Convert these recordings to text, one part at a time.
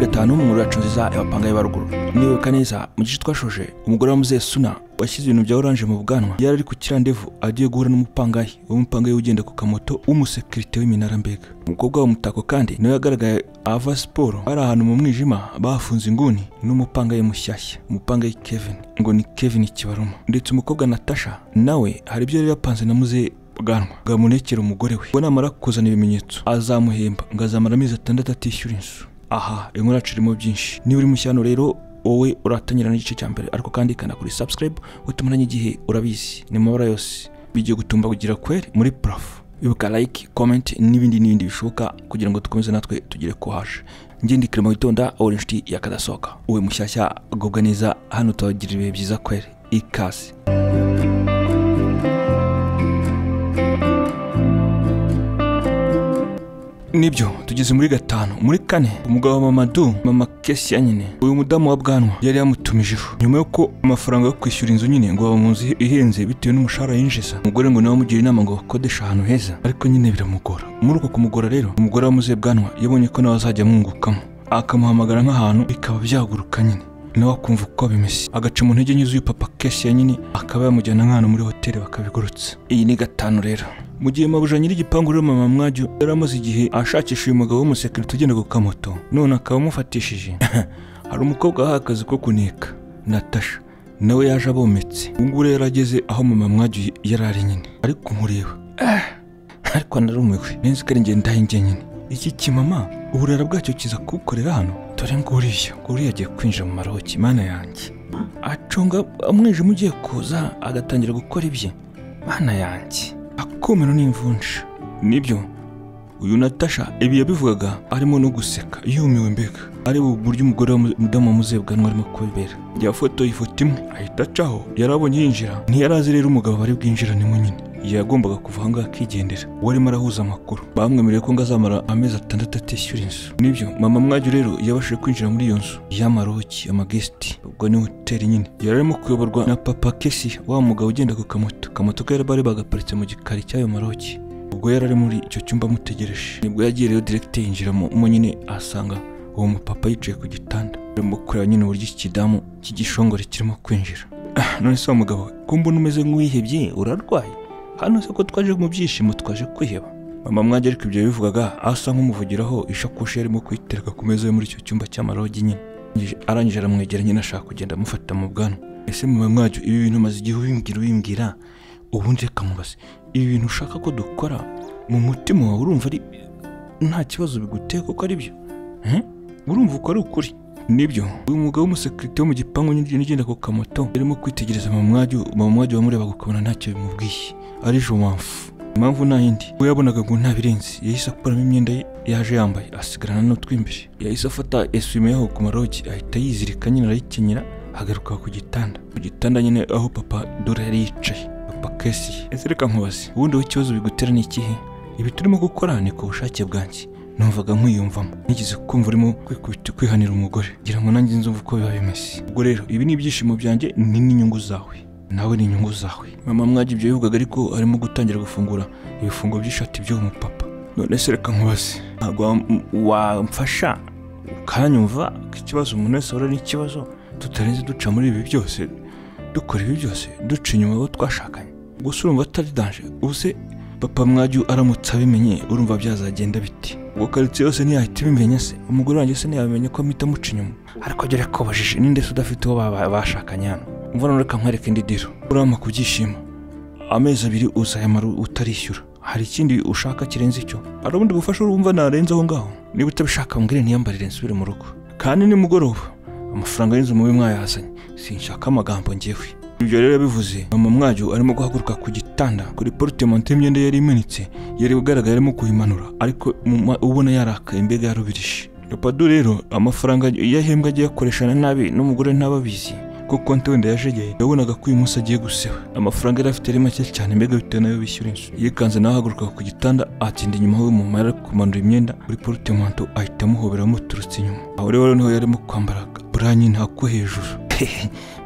itanu mu nziza abapanga ya baruguru nibuka neza mu gice twashoje umugore wa muzesuna washyize ibintu bya oranje mu bwanwa yari ari ku kirandevu agiye guhura n'umupangayi uwo mupangayi ugenda ku kamoto w'umusekirite w'iminara mbega umukobwa w'umutako kandi nawe yagaragaye ahava siporo ari ahantu mu mwijima bafunze inguni n'umupangayi mushyashya umupangayi kevin ngo ni kevin kibaruma ndetse umukobwa natasha nawe hari ibyo yari yapanze na muze bwanwa bwamunekera umugore we ngo namara kuzana ibimenyetso azamuhemba ngo azamara amezi atandatu atishyura inzu aha inkuru yacu irimo byinshi niba uri mushyano rero wowe uratangira n'igice cya mbere ariko kandi kanakuri subscribe utumaranye igihe urabizi ni mu mabara yose bigiye gutumba kugira kweri muri parafo ibuka like comment n'ibindi n'ibindi bishoboka kugira ngo dukomeze natwe tugire kohaje ngindi kirimo witonda wowe inshuti yakadasohoka uwe mushyashya agubwa neza hano tuhagira ibihe byiza kweri ikaze nibyo tugeze muri gatanu muri kane umugabo wa mamadu mama kesiya nyine uyu mudamu wa bwanwa yari yamutumijeho nyuma y'uko amafaranga yo kwishyura inzu nyine ngo baba mu nzu ihenze bitewe n'umushahara yinjiza umugore ngo nawe amugira inama ngo akodeshe ahantu heza ariko nyine biramugora muri uko kumugora rero umugore wa muze bwanwa yabonye ko nawe azajya amwungukamo akamuhamagara nk'ahantu bikaba byaguruka nyine nawe akumva uko bimeze agaca mu ntege nke z'uyu papa kesiya nyine akaba yamujyana nk'ahantu muri hoteli bakabigurutsa iyi ni gatanu rero mu gihe mabuja nyir'igipangu rero mama mwajyo yari amaze igihe ashakisha uyu mugabo w'umusekirite ugenda ku kamoto none akaba amufatishije hari umukobwa wahaye akazi ko kuneka natasha nawe yaje abometse ubu ngubu rero ageze aho mama mwajyo yari ari nyine ariko kumureba ariko anarumiwe neza ko ari njye ndahe njye nyine iki kimama uburara bwacyo kiza kubukorera hano dore nguriya nguriya agiye kwinjira mu maroki mana yanjye acunga umwijima ugiye kuza agatangira gukora ibye mana yanjye akomero n'imvunja nibyo uyu natasha ibi yabivugaga arimo no guseka yumiwe mbega areba uburyo umugore wa mudamu wa muzebwanwa arimo kubibera yafotoye ifoto imwe ahita acaho yari abonye yinjira ntiyarazi rero umugabo bari bwinjiranemo nyine yagombaga kuva ahangaha akigendera uwo arimo arahuza amakuru bamwemereye ko ngo azamara amezi atandatu atishyura inzu nibyo mama mwajyo rero yabashije kwinjira muri iyo nzu y'amaroki amagesiti ubwo ni hoteli nyine yari arimo kuyoborwa na papa kesi wa mugabo ugenda ku kamoto kamoto ke bari bagaparitse mu gikari cy'ayo maroki ubwo yari ari muri icyo cyumba amutegereje nibwo yagiye rero direkite yinjiramo mo nyine ahasanga uwo mupapa yicaye ku gitanda arimo kureba nyine uburyo iki kidamu cy'igishongore kirimo kwinjira none se wa mugabo kumbona umeze nk'uwihebye urarwaye hano se ko twaje mu byishimo twaje kwiheba mama mwanjye ariko ibyo yabivugaga asa nk'umuvugiraho ishakoshi yarimo kuyitereka ku meza yo muri icyo cyumba cy'amarogi nyine arangije aramwegera nyine ashaka kugenda amufata mu bwanwa ese mama mwajyo ibi bintu maze igihe ubimbwira ubimbwira ubundi reka mubaze ibi bintu ushaka ko dukora mu mutima wawe urumva ari nta kibazo biguteye kuko ari byo urumva uko ari ukuri nibyo uyu mugabo w'umusekirite wo mu gipangu n'igenda ku kamoto yarimo kwitegereza mama mwajyo mama mwajyo wamurebaga ukabona ntacyo bimubwiye ari jomamfu impamvu nta yindi we yabonaga ngo nta birenze yahise akuramo imyenda ye yaje yambaye asigarana n'utw'imbere yahise afata esuwime yaho ku marogi ahita yizirika nyine arayikenyera agaruka ku gitanda ku gitanda nyine aho papa dore yari yicaye papa kesi ese reka nkubaze ubundi wowe ikibazo bigutera ni ikihe ibi turimo gukora ni ku bushake bwanjye numvaga nkwiyumvamo nigeze kumva urimo kwikubita kwihanira umugore ngira ngo nanjye nzumva uko biba bimeze ubwo rero ibi ni ibyishimo byanjye ni n'inyungu zawe nawe ni inyungu zawe mama mwajya ibyo bivugaga ariko arimo gutangira gufungura ibifungo by'ishati by'uwo mupapa none se reka nkubaze ntabwo wamfasha ukanyumva ko ikibazo umuntu wese ahura n'ikibazo tutarenze duca muri ibi byose dukora ibi byose duca inyuma abo twashakanye gusa urumva atari danje ubu se papa mwajya aramutse abimenye urumva byazagenda biti ubwo karitsiye yose ntiyahita ibimenya se umugore wanjye se ntiyabimenya ko amita amuca inyuma ariko agera kubajije ninde se udafite uwo bashakanye hano mvura reka nkwereka indi diro urama ku byishimo amezi abiri uzayamara utarishyura hari ikindi ushaka kirenze icyo hari ubundi bufasha urumva narenze aho ngaho niba utabishaka mbwire ntiyambarire nsubire mu rugo kandi nimugoroba amafaranga y'inzu mubi mwayazanye sinshaka amagambo ngewe ibyo rero yabivuze mama mwajyo arimo guhaguruka ku gitanda kuri portemante y'imyenda yari imanitse yari ugaragara arimo kuyimanura ariko ubona yarakaye mbega yarubirije padu rero amafaranga yahembwa agiye akoreshana nabi n'umugore ntababizi kuko wenda yajegeye yabonaga ko uyu munsi agiye guseba amafaranga yari afite ari make cyane mbega bitewe n'ayo bishyura inzu yikanze nawe ahaguruka ku gitanda atinda inyuma we mu mara kumanura imyenda kuri porotemanto ahita amuhobera amuturutse inyuma aho rero niho yarimo kwambara buranye ntako hejuru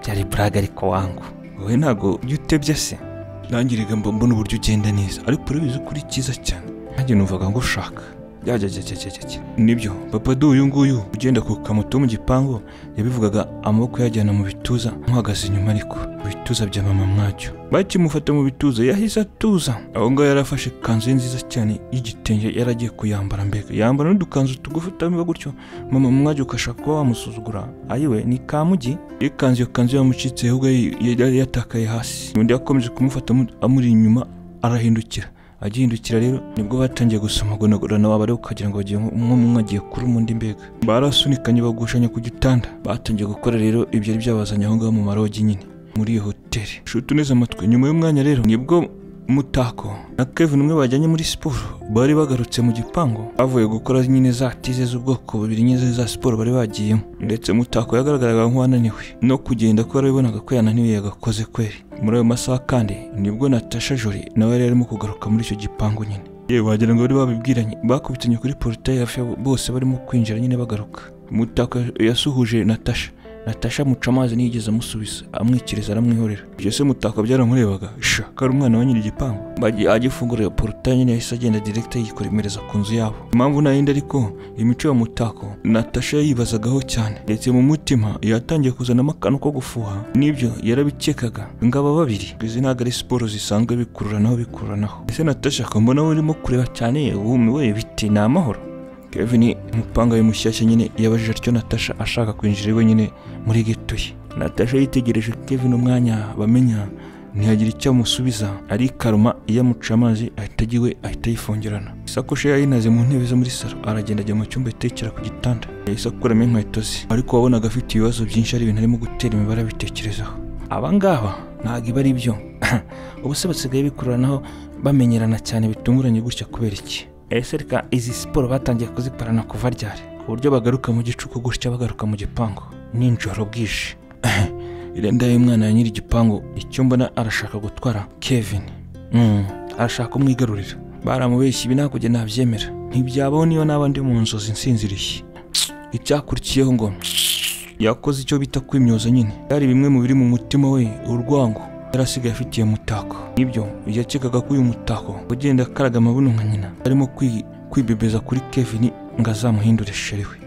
byari buraga ariko wangu wowe ntabwo ujya utebya se nange mbona uburyo ugenda neza ariko urabizi ko uri cyiza cyane nanjye numvaga ngo ushaka Yajyajyajyajyajya. nibyo papadu uyu nguyu ugenda ku kamoto mu gipangu yabivugaga amaboko yajyana mu bituza nkuhagaze inyuma ariko mu bituza bya mama mwacyo bakimufata mu bituza yahise atuza aho ngaho yari afashe ikanzu ye nziza cyane y'igitenge yari agiye kuyambara mbega yambara n'udukanzu tugufi utamenya gutyo mama mwacyo ukashaka kuba wamusuzugura ayiwe ni kamugi ikanzu iyo kanzu yamucitse ahubwo yari yatakaye hasi undi yakomeje kumufata amu- amuri inyuma arahindukira agihindukira rero nibwo batangiye gusomagonagurana waba rero ukagira ngo bagiye nko- umwe umwe agiye kuri undi mbega barasunikanye bagushanya ku gitanda batangiye gukora rero ibyo yari byabazanye aho ngaho mu marogi nyine muri iyo hoteli shuti uneze amatwi nyuma y'umwanya rero nibwo mutako na kevin umwe bajyanye muri siporo bari bagarutse mu gipangu bavuye gukora nyine za tize z'ubwoko bubiri nyine za siporo bari bagiyemo ndetse mutako yagaragaraga nk'uwananiwe no kugenda ko yarabibonaga ko yananiwe yagakoze kweri muri ayo masaha kandi nibwo natasha jori nawe yari arimo kugaruka muri icyo gipangu nyine yewe wagira ngo bari babibwiranye bakubitanye kuri porutaye hafi ya bo- bose barimo kwinjira nyine bagaruka mutako yasuhuje natasha natasha amuca amazi ntiyigeze amusubiza amwikiriza aramwihorera ibyo se mutako byaramurebaga sha ko ari umwana wa nyiri igipangu Bagiye- agifungura porutaye nyine yahise agenda direkita yikomereza ku nzu yabo impamvu nayindi ariko imico ya mutako natasha yayibazagaho cyane ndetse mu mutima yatangiye kuzanamo akantu ko gufuha nibyo yarabikekaga ngaba babiri izi ntabwo ari siporo zisanzwe bikururanaho bikururanaho ese natasha ko mbona we urimo kureba cyane wumiwe biti ni amahoro kevin umupanga we mushyashya nyine yabajije atyo natasha ashaka kwinjira iwe nyine muri geto ye natasha yitegereje kevin umwanya bamenya ntiyagira icyo amusubiza arikaruma iyo amuca amazi ahita ajya iwe ahita yifungirana isakoshi ye yayinaze mu ntebe zo muri salo aragenda ajya mu cyumba yitekera ku gitanda yahise akuramo inkweto ze ariko wabonaga afite ibibazo byinshi ari ibintu arimo gutera imibare abitekerezaho abangaba ntabwo iba ari byo ubu se basigaye bikururanaho bamenyerana cyane bitunguranye gutya kubera iki ese reka izi siporo batangiye kuzikorana kuva ryari ku buryo bagaruka mu gicuku gutya bagaruka mu gipangu ninjoro bwije irenda y'umwana ya nyiri igipangu icyo mbona arashaka gutwara kevin Mm, arashaka kumwigarurira baramubeshya ibi ntabwo njye nabyemera ntibyabaho niyo naba ndi mu nzozi nsinziriye icyakurikiyeho ngo yakoze icyo bita kwimyoza nyine byari bimwe mu biri mu mutima we urwango yari asigaye afitiye mutako nibyo yakekaga ko uyu mutako ugenda akaraga amabuno nka nyina arimo kwi- kwibebeza kuri kevin ngo azamuhindure sheri we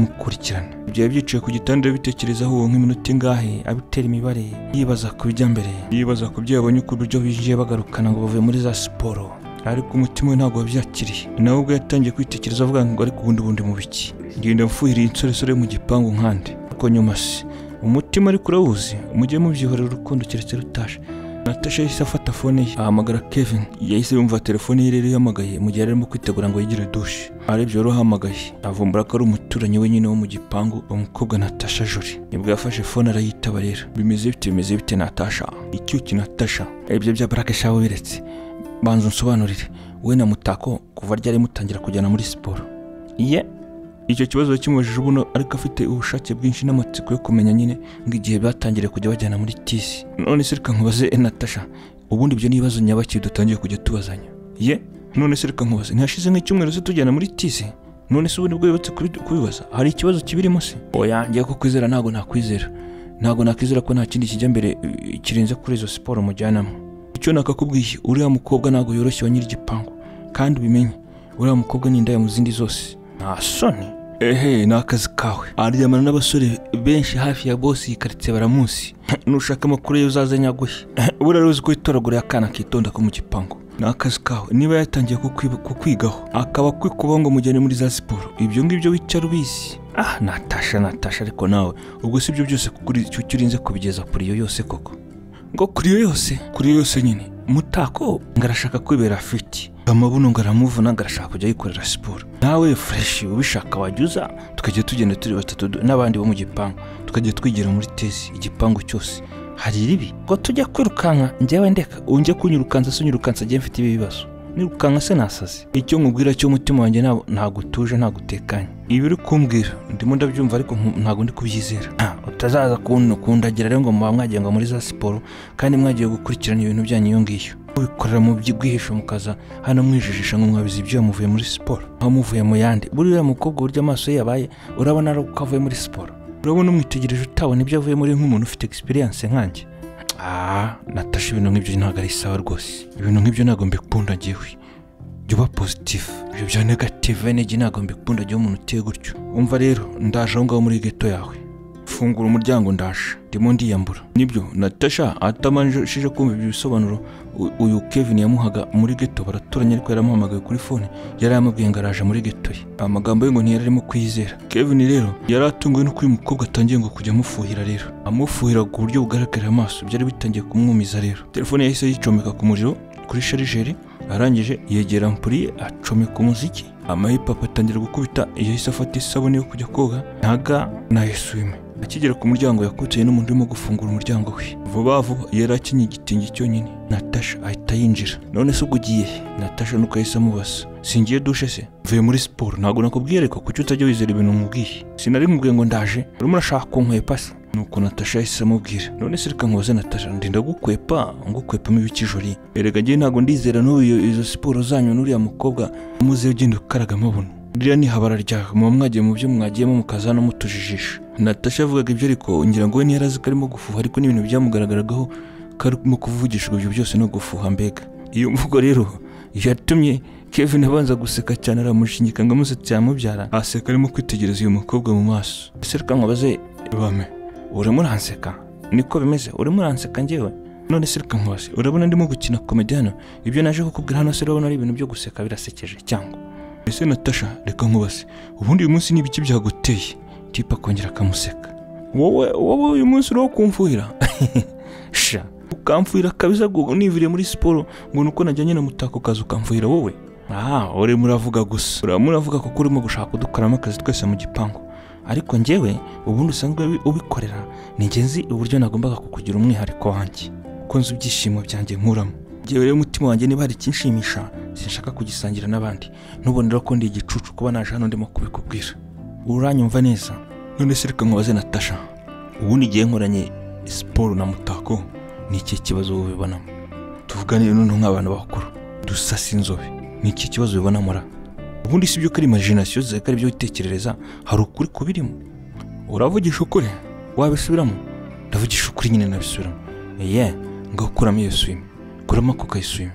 byamukurikirana byari byicaye ku gitanda bitekerezaho uwo nk'iminota ingahe abitera imibare yibaza ku bijya mbere yibaza ku byo yabonye ku buryo binjiye bagarukana ngo bavuye muri za siporo ariko umutima we ntabwo wabyakiriye nawe ubwo yatangiye kwitekereza avuga ngo ariko ubundi bundi mu biki ngenda mfuhira insoresore mu gipangu nkande ariko nyuma se umutima ariko urawuzi mujye mubyihorera urukundo keretse rutaje natasha yahise afata fone ye ahamagara kevin yahise yumva telefone ye rero ihamagaye mu gihe yari arimo kwitegura ngo yigire dushe arebye rero uhamagaye avumbura ko ari umuturanyi we nyine wo mu gipangu umukobwa natasha jori nibwo yafashe fone arayitaba rero bimeze bite bimeze bite natasha icyuki natasha ibyo bya barake shaho biretse banza unsobanurire we na mutako kuva ryari mutangira kujyana muri siporo ye icyo kibazo yakimubajije ubuno ariko afite ubushake bwinshi n'amatsiko yo kumenya nyine ngo igihe batangiriye kujya bajyana muri tisi none se reka nkubaze eh, natasha ubundi ibyo ni ibibazo nyabaki dutangiye kujya tubazanya ye none se reka nkubaze ntihashize nk'icyumweru se tujyana muri tisi none se ubundi bwo yubatse kubi- kubibaza hari ikibazo kibirimo se oya ngiye ko kwizera ntabwo nakwizera ntabwo nakwizera ko nta kindi kijya mbere eh, kirenze kuri izo siporo mujyanamo icyo nakakubwiye uriya mukobwa ntabwo yoroshye wa nyiri igipangu kandi ubimenye uriya mukobwa ni indaya mu zindi zose nta soni ehe ni akazi kawe aryamana n'abasore benshi hafi ya bosi iyi karitsiye baramusi nushaka amakuru ye uzaze nyaguhe buriya rero uzi ko itoragura akana akitonda ko mu gipangu ni akazi kawe niba yatangiye kukwi- kukwigaho akaba akwikubaho ngo mujyane muri za siporo ibyo ngibyo wicara ubizi ah natasha natasha ariko nawe ubwo si ibyo byose kuri icyo icyo urinze kubigeza kuri iyo yose koko ngo kuri iyo yose kuri iyo yose nyine mutako ngo arashaka kwibera fiti amabuno ngo aramuvuna ngo arashaka kujya yikorera siporo nawe fureshi ubishaka wajya uza tukajya tugenda turi batatu du- n'abandi bo mu gipangu tukajya twigira muri tesi igipangu cyose hari ribi ngo tujya kwirukanka njyewe ndeka unjye kunyirukansa se unyirukansa njyewe mfite ibi bibazo nirukanka se nasaze icyo nkubwira cy'umutima wanjye ntabwo- ntabwo utuje ntabwo utekanye ibi uri kumbwira ndimo ndabyumva ariko nku- ntabwo ndi kubyizera Ah, utazaza kun- kundagira rero ngo muba mwagiye ngo muri za siporo kandi mwagiye gukurikirana ibintu byanyu iyo ngiyo mubikorera mu bwihisho mukaza hano mwijijisha ngo mwabizi ibyuya muvuye muri siporo aho muvuye mu yandi buriya mukobwa uburyo amaso ye yabaye urabona ari uko avuye muri siporo urabona umwitegereje utabona ibyo avuye muri nk'umuntu ufite egisperiyanse nkanjye ah natasha ibintu nk'ibyo ntabwo ari sawa rwose ibintu nk'ibyo ntabwo mbikunda ngewe jya uba pozitifu ibyo bya negative energy ntabwo mbikunda jya umuntu uteye gutyo umva rero ndaje aho ngaho muri geto yawe fungura umuryango ndaje ndimo ndiyambura nibyo natasha atamanjije kumva ibyo bisobanuro u- uyu kevin yamuhaga muri geto baraturanye ariko yaramuhamagaye kuri fone yari yamubwiye ngo araje muri geto ye amagambo ye ngo ntiyari arimo kwiyizera kevin rero yari atunguwe nuko uyu mukobwa atangiye ngo kujya amufuhira rero amufuhira ku buryo bugaragarira amaso byari bitangiye kumwumiza rero telefone yahise yicomeka ku muriro kuri sharijeri arangije yegera ampuri ye acomeka umuziki amahipapu atangira gukubita yahise afata isabune yo kujya koga ntaga na esuwime akigera ku muryango yakoteye n'umuntu urimo gufungura umuryango we vuba vuba yari akenyeye igitenge cyonyine natasha ahita yinjira none se ubwo ugiye he? natasha nuko yahise amubasa singiye dushe se mvuye muri siporo ntabwo nakubwiye ariko kuki utajya wizera ibintu nkubwiye sinari nkubwiye ngo ndaje urimo urashaka kunkwepa se nuko natasha yahise amubwira none se reka nkubaze natasha ndinda gukwepa ngukwepamo ibikijori erega njyewe ntabwo ndizera n'ubu iyo- izo siporo zanyu n'uriya mukobwa muze ugenda ukaragamo buno ririya ni habara ryawe muba mwagiye mu byo mwagiyemo mukaza no mutujijisha natasha yavugaga ibyo ariko ngira ngo we ntiyari azi ko arimo gufuha ariko n'ibintu byamugaragaragaho ko arimo kuvugishwa ibyo byose no gufuha mbega iyo mvugo rero yatumye kevin abanza guseka cyane aramushinyika ngo amusetse yamubyara aseka arimo kwitegereza uyu mukobwa mu maso ese reka nkubaze bame urimo uranseka niko bimeze urimo uranseka njyewe none se reka nkubaze urabona ndimo gukina komedi hano ibyo naje kukubwira hano se urabona ari ibintu byo guseka birasekeje cyangwa ese natasha reka nkubaze ubundi uyu munsi ni ibiki byaguteye tipa akongera akamuseka wowe wowe uyu munsi uriho kumfuhira sha ukamfuhira kabisa ngo nivire muri siporo ngo nuko najyanye na mutako kazi ukamfuhira wowe ah urimo uravuga gusa urimo uravuga kuko urimo gushaka kudukoramo akazi twese mu gipangu ariko njyewe ubundi usanzwe ubi- ubikorera ni ingenzi uburyo nagombaga kukugira umwihariko wanjye kuko nzi ibyishimo byanjye nkuramo njyewe rero umutima wanjye niba hari ikinshimisha sinshaka kugisangira n'abandi nubonera ko ndi igicucu kuba naje hano ndimo kubikubwira uranyumva neza none se reka nkubaze natasha ubundi igihe nkoranye siporo na mutako ni iki kibazo ubibonamo tuvugane noneho nk'abantu bakuru dusasa inzobe ni iki kibazo ubibonamo ra ubundi si ibyo ko ari imagination zawe ko ari ibyo witekerereza hari ukuri kubirimo uravugisha ukuri wabisubiramo ndavugisha ukuri nyine nabisubiramo ye ngaho kuramo iyo swime kuramo ako kayiswime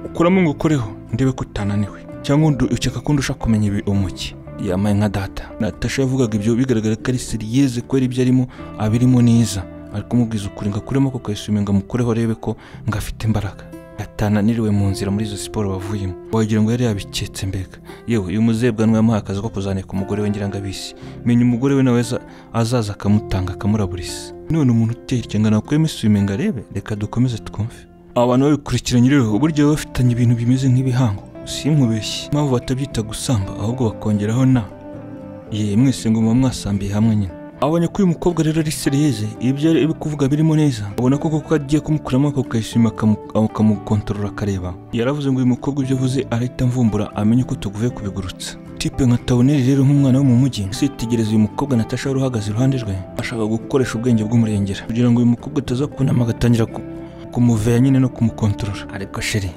ukuramo ngo ukoreho ndebe ko utananiwe cyangwa ndu- ukeka ko ndusha kumenya ibi umuki yamaye nka data natasha yavugaga ibyo bigaragara ko ari seriyeze kubera ibyo arimo abirimo neza ari kumubwiza ukuri ngo akuremo ako kayiswime ngo amukureho arebe ko ngo afite imbaraga atananiriwe mu nzira muri izo siporo bavuyemo wagira ngo yari yabiketse mbega yewe uyu muzebwanwa yamuhaye akazi ko kuzanira ku mugore we ngira ngo abisi menya umugore we nawe aza- azaza akamutanga akamuraburisa none umuntu uteye ikenga nakwemo isume ngo arebe reka dukomeze twumve abantu babikurikiranye rero burya baba bafitanye ibintu bimeze nk'ibihango sinkubeshye impamvu batabyita gusamba ahubwo bakongeraho na ye mwese ngo muba mwasambiye hamwe nyine abonye ko uyu mukobwa rero ari seriyeze ibyo ari kuvuga birimo neza abona ko koko agiye kumukuramo ako kayishima akamukontorora akareba yaravuze ngo uyu mukobwa ibyo avuze arahita amvumbura amenye ko tuvuye kubigurutsa tipe nka taboneri rero nk'umwana wo mu mujyi usitegereza uyu mukobwa natasha wari uhagaze iruhande rwe ashaka gukoresha ubwenge bw'umurengera kugira ngo uyu mukobwa ataza kunama agatangira ku- kumuvera nyine no kumukontorora ariko sheri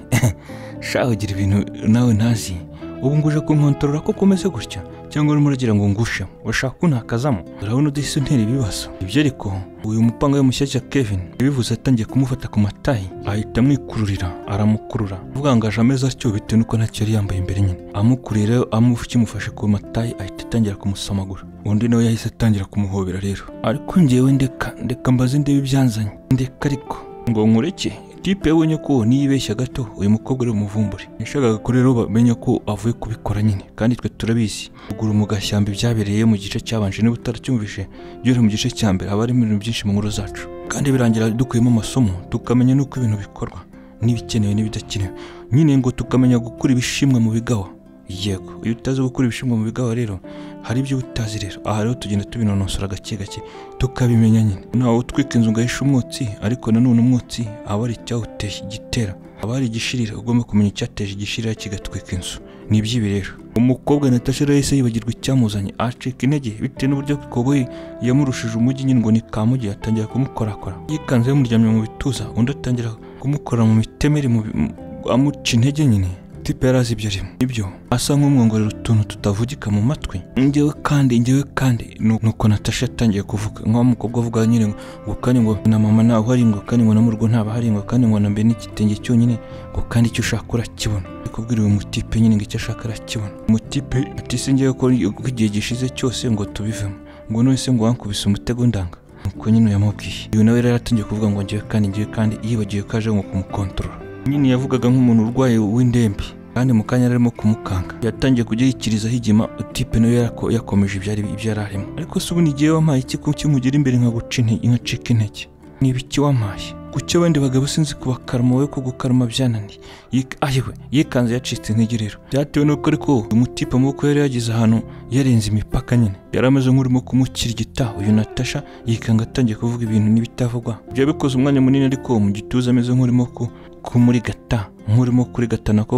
shaho ugira ibintu nawe ntazi ubu ngo uje kunkontorora ko kumeze gutya cyangwa urimo uragira ngo ngushe urashaka kuntakazamo urabona udahise untera ibibazo ibyo ariko uyu mupanga we mushyashya kevin yabivuze atangiye kumufata ku matayi ahita amwikururira aramukurura avuga ngo aje ameze atyo bitewe nuko ntacyo yari yambaye imbere nyine amukurira akimufashe ku matayi ahita atangira kumusamagura undi nawe yahise atangira kumuhobera rero ariko njyewe ndeka ndeka mbaze ndebe ibyanzanye ndeka ariko ngo nkureke tipe yabonye ko niyibeshya gato uyu mukobwa ari umuvumbure yashakaga ko rero bamenya ko avuye kubikora nyine kandi twe turabizi kugura mu gashyamba ibyabereye mu gice cyabanje niba utaracyumvishe byore mu gice cya mbere haba harimo ibintu byinshi mu nkuru zacu kandi birangira dukuyemo amasomo tukamenya n'uko ibintu bikorwa n'ibikenewe n'ibidakenewe nyine ngo tukamenya gukura ibishimwa mu bigawa yego iyo utazi gukura ibishimwa mu bigawa rero hari ibyo utazi rero aha rero tugenda tubinonosora gake gake tukabimenya nyine ntawe utwika inzu ngo ahishe umwotsi ariko nanone umwotsi aba ari icyawuteye igitera aba ari igishirira ugomba kumenya icyateje igishirira kigatwika inzu ni iby'ibi rero umukobwa natasha rero yahise yibagirwa icyamuzanye acika intege bitewe n'uburyo koboyi yamurushije umujyi nyine ngo ni kamugi atangira kumukorakora yikanze yamuryamye mu bituza undi atangira kumukorera mu mitemeri mu bi- mu- amuca intege nyine tipe yari azi ibyo arimo ibyo asa nk'umwongorera utuntu tutavugika mu matwi njyewe kandi njyewe kandi nu- nuko natasha yatangiye kuvuga nka wa mukobwa avuga nyine ngo ngo kandi ngo na mama ntawe uhari ngo kandi ngo na murugo ntabahari ngo kandi ngo na mbe n'igitenge cyonyine ngo kandi icyo ushaka urakibona Ndi kubwira uyu mutipe nyine ngo icyo ashaka arakibona umutipe ati sinjyewe ko ko igihe gishize cyose ngo tubivemo ngo none ngo wankubise umutego ndanga nuko nyine yamubwiye uyu nawe rero yaratangiye kuvuga ngo njyewe kandi njyewe kandi yibagiwe ko aje ngo kumukontorora nyine yavugaga nk'umuntu urwaye w'indembe kandi mu kanya arimo kumukanga yatangiye kugihikiriza higima utipe nawe yarako- yakomeje ibyo ari- ibyo yari arimo ariko se ubundi igihe wampaye iki kuki mugira imbere nkaguca inte- nkacika intege ni ibiki wampaye kuki abandi bagabo sinzi kubakaruma wowe ko gukaruma byananiye Yik- ayiwe yikanze yacitse intege rero byatewe n'uko ariko uyu mutipe amaboko yari yagize ahantu yarenze imipaka nyine yari ameze nk'urimo kumukirigita uyu natasha yikanga atangiye kuvuga ibintu n'ibitavugwa byabikoze umwanya munini ariko mu gituza ameze nk'urimo ku- kumurigata nk'urimo kurigatana ko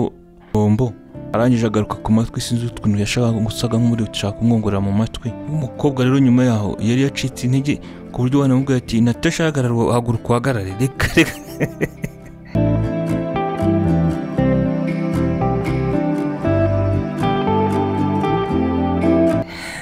bombo arangije agaruka ku matwi sinzi utuntu yashakaga gusaga nk'uri gushaka kumwongorera mu matwi umukobwa rero nyuma yaho yari yacitse intege ku buryo wanamubwiye ati natasha hagarara haguruka uhagarare reka reka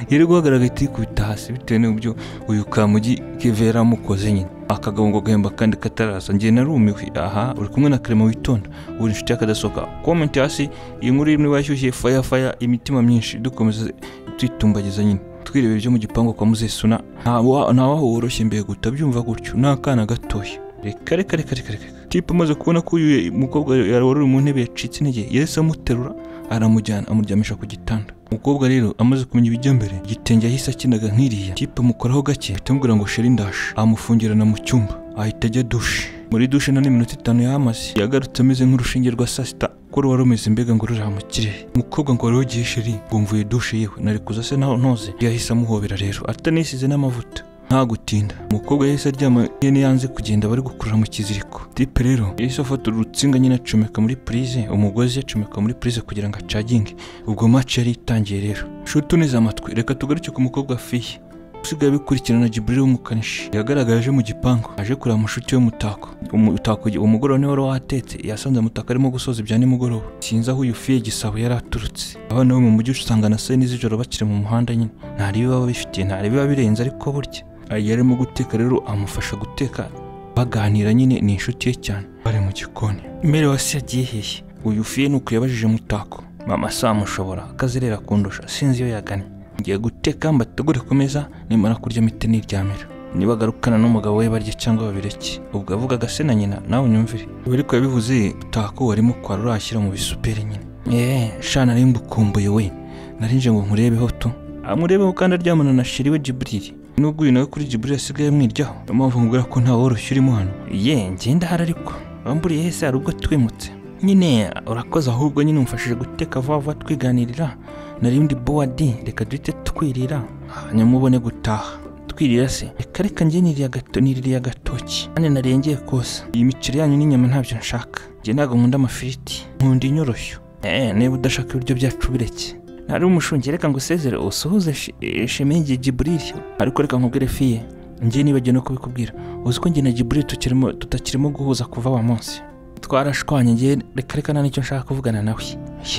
yari guhagarara agahita yikubita hasi bitewe n'uburyo uyu kamugi keve yari amukoze nyine akagabo ngo gahemba kandi kataraza njye narumiwe aha uri kumwe na karema witonda uri inshuti y'akadasohoka comment hasi iyi nkuru imwe bashyushye faya faya imitima myinshi dukomeza twitumbagiza nyine twireba ibyo mu gipangu kwa muzesuna ntawaho woroshye mbere guta byumva gutyo ni akana gatoya reka reka reka reka reka tipe amaze kubona ko uyu mukobwa yarwaruriye mu ntebe yacitse intege yahise amuterura aramujyana amuryamisha ku gitanda umukobwa rero amaze kumenya ibijya mbere igitenge yahise akinaga nk'iriya tipe mukoraho gake ahita amubwira ngo sheri ndaje amufungirana mu cyumba ahita ajya dushe muri dushe nta n'iminota itanu yahamaze yagarutse ameze nk'urushinge rwa saa sita ko ruba rumeze mbega ngo ruri mu kirere umukobwa ngo wari wagiye sheri ngo mvuye dushe yewe nari kuza se naho ntoze yahise amuhobera rero atanisize n'amavuta nta gutinda umukobwa yahise aryama nyine yanze kugenda bari gukurura mu kiziriko tipe rero yahise afata urutsinga nyine acomeka muri purize umugozi acomeka muri purize kugira ngo acaginge ubwo match yari itangiye rero nshuti uneze amatwi reka tugaruke ku mukobwa fiye usigaye bikurikirana Jibril w'umukanishi yagaragaje mu gipangu aje kureba amashuti y'umutako umutako umugoroba niwe wari wahatetse yasanze mutaka arimo gusoza ibya nimugoroba sinzi aho uyu fiye gisabo yari aturutse abana bo mu mujyi usanga na saa yine z'ijoro bakiri mu muhanda nyine ntari biba bifitiye ntari biba birenze ariko burya yari arimo guteka rero amufasha guteka baganira nyine ni inshuti ye cyane bari mu gikoni mbere wasi yagiye hehe uyu fiye nuko yabajije mutako mama samushobora akazerera kundusha sinzi iyo yagannye ngiye guteka mbategure ku meza nimara kurya mite niryamira niba agarukana n'umugabo we barye cyangwa babireke ubwo avugaga se na nyina nawe unyumvire ibi ariko yabivuze utako warimo kwara urashyira mu bisuperi nyine eee shana nari mbukumbuye we narinje ngo nkurebeho tu amurebeho kandi aryamana na sheri we jiburiri nubwo uyu nawe kuri jiburiri asigaye amwiryaho niyo mpamvu nkubwira ko nta woroshye urimo hano ye ngenda hari ariko wamburiye hese hari ubwo twimutse nyine urakoze ahubwo nyine umfashije guteka vuba vuba twiganirira narindi bowadi reka duhite twirira hanyuma ubone gutaha twirira se reka reka njye niriya gato niriya gatoki kandi narengeye kose iyi miceri yanyu n'inyama ntabyo nshaka njye ntabwo nkunda amafiriti nkunda inyoroshyo eh niba udashaka ibiryo byacu bireke ntari umushungi reka ngo usezere usuhuze Shi- eh, shemenge jiburiri ariko reka nkubwire fiye njye nibagiwe no kubikubwira uzi ko njye na jiburiri tukirimo tutakirimo guhuza kuva wa munsi twarashwanye njye reka reka nta nicyo nshaka kuvugana nawe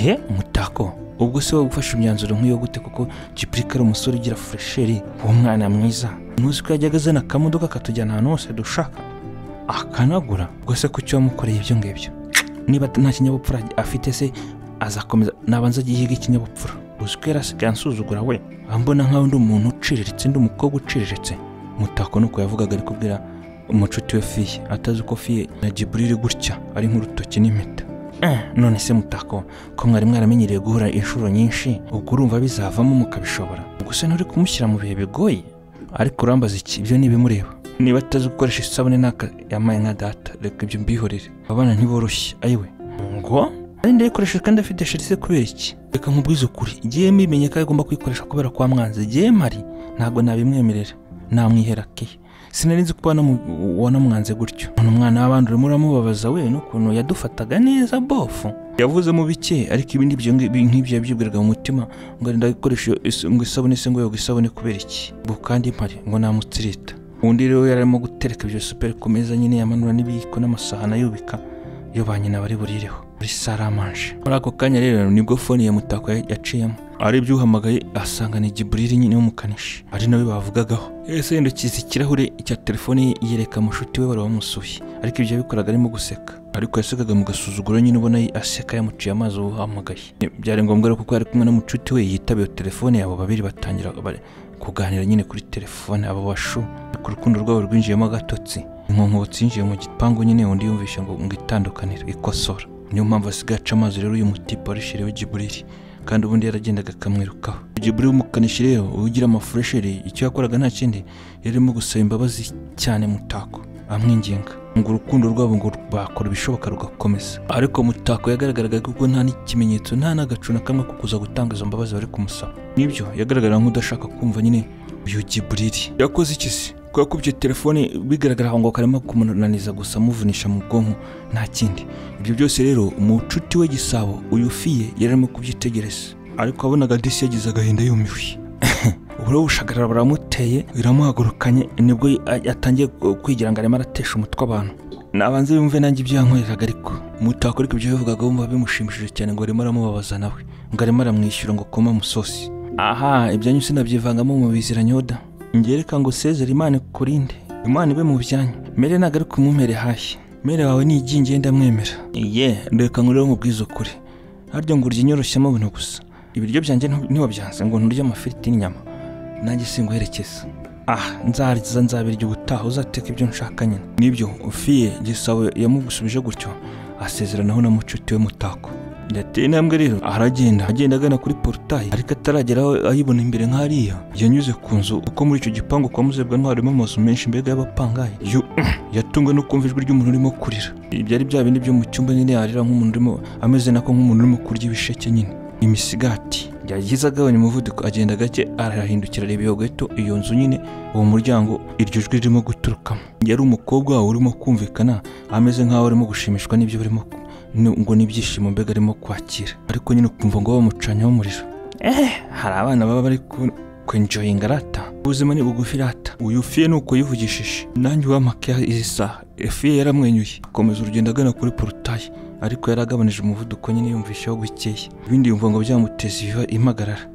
ye mutako ubwo se wowe ufashe imyanzuro nk'iyo gute kuko Jibril ari umusore ugira furesheri w'umwana mwiza ntuzi ko yajyaga azana akamodoka katujyana ahantu hose dushaka akanagura ubwo se kuki wamukoreye ibyo ngibyo niba nta kinyabupfura afite se azakomeza nabanza ajye yiga ikinyabupfura uzi ko yari asigaye ansuzugura we ambona nk'aho undi umuntu uciriritse undi umukobwa uciriritse mutako nuko yavugaga ari kubwira umucuti we fiye atazi ko fiye na Jibril gutya ari nk'urutoki n'impeta Eh, none se mutako ko mwari mwaramenyereye guhura inshuro nyinshi ubwo urumva bizavamo mukabishobora gusa nturi kumushyira mu bihe bigoye ariko urambaza iki ibyo ni ibimureba niba atazi gukoresha isabune n'aka yamaye nka data reka ibyo mbihorere abana ntiboroshye ayiwe ngo ari ndayikoresha kandi afite sherise kubera iki reka nkubwize ukuri igihe mbimenye ko agomba kuyikoresha kubera kwa mwanzi igihe mpari ntabwo nabimwemerera namwihera ke sinari nzi ko wanamu- wanamwanze gutyo umuntu umwana w'abandi urimo uramubabaza we n'ukuntu yadufataga neza bofu yavuze mu bike ariko ibindi byo ngibi- nk'ibyo yabyibwiraga mu mutima ngo arenda gukoresha iyo is- ngo isabune se ngo yoga isabune kubera iki ubu kandi mpari ngo namutsirita undi rero yari arimo gutereka ibyo superi ku meza nyine yamanura n'ibiyiko n'amasahani ayubika iyo ba nyina bari burireho muri saramanje muri ako kanya rero nibwo fone ya mutako yaciyemo arebye uhamagaye asanga ni giburiri nyine w'umukanishi ari nawe bavugagaho yahise yahindukiza ikirahure cya telefone ye yereka mushuti we wari wamusuye ariko ibyo yabikoraga arimo guseka ariko yasekaga mu gasuzuguro nyine ubona aseka yamuciye amazi uhamagaye byari ngombwa rero kuko yari kumwe n'umucuti we yitabiye telefone yabo babiri batangira bari kuganira nyine kuri telefone abo bashu ku rukundo rwabo rwinjiyemo agatotsi inkonkotsi yinjiye mu gipangu nyine undi yumvisha ngo ngo itandukanire ikosora niyo mpamvu asigaye aca amazi rero uyu mutipe warishiriwe giburiri kandi ubundi yaragendaga akamwirukaho jiburi w'umukanishi rero ugira amafuresheri icyo yakoraga nta kindi yarimo gusaba imbabazi cyane mutako amwinginga ngo urukundo rwabo ngo bakora ibishoboka rugakomeza ariko mutako yagaragaraga kuko nta n'ikimenyetso nta n'agacu na kamwe ko kuza gutanga izo mbabazi bari kumusaba nibyo yagaragara nk'udashaka kumva nyine uyu jiburiri yakoze iki se ko yakubye telefone bigaragara ngo karimo kumunaniza gusa amuvunisha mu bwonko nta kindi ibyo byose rero umucuti we gisabo uyu fiye yari arimo kubyitegereza ariko wabonaga disi yagize agahinda yumiwe uburo bushagarara buramuteye biramuhagurukanye nibwo yatangiye kwigira ngo arimo aratesha umutwe abantu nabanze yumve nanjye ibyankoreraga ariko mutako ariko ibyo yavugaga wumva bimushimishije cyane ngo arimo aramubabaza nawe ngo arimo aramwishyura ngo akome amusosi aha ibyanyu sinabyivangamo mu biziranyoda yoda ngereka ngo sezere imana ikurinde imana ibe mu byanyu mere ntabwo ari kumumere hashya mere wawe ni igingiye ndamwemera ye reka ngo mu bwiza ukuri harya ngo urya inyoroshyamo buno gusa ibiryo byanjye ntiwabyanze ngo nturye amafiriti n'inyama nanjye singuherekeza aha nzarya nzabirya ubutaha uzateka ibyo nshaka nyine nibyo ufiye gisabo yamugusubije gutyo asezeranaho na mucuti we mutako yateye intambwe rero aragenda agenda agana kuri porutayi ariko atarageraho ayibona imbere nk'ariya yanyuze ku nzu kuko muri icyo gipangu kwa muzebwa harimo amazu menshi mbega y'abapangayi yo yatunguwe no kumva ijwi ry'umuntu urimo kurira byari bya bindi byo mu cyumba nyine yarira nk'umuntu urimo ameze nako nk'umuntu urimo kurya ibisheke nyine imisigati yagize agabanya umuvuduko agenda gake arahindukira areba iyo gato iyo nzu nyine uwo muryango iryo jwi ririmo guturukamo yari umukobwa wawe urimo kumvikana ameze nk'aho arimo gushimishwa n'ibyo barimo ngo n'ibyishimo mbega arimo kwakira ariko nyine ukumva ngo bamucanyaho umuriro eee hari abana baba bari kwenjoyinga arata ubuzima ni bugufi irata uyu fiye ni uko yivugishije nanjye uwamake izi saha fiye yaramwenyuye akomeza urugendo agana kuri porutayi ariko yari agabanije umuvuduko nyine yumvishaho gukeye ibindi yumva ngo byamuteza ibiba impagarara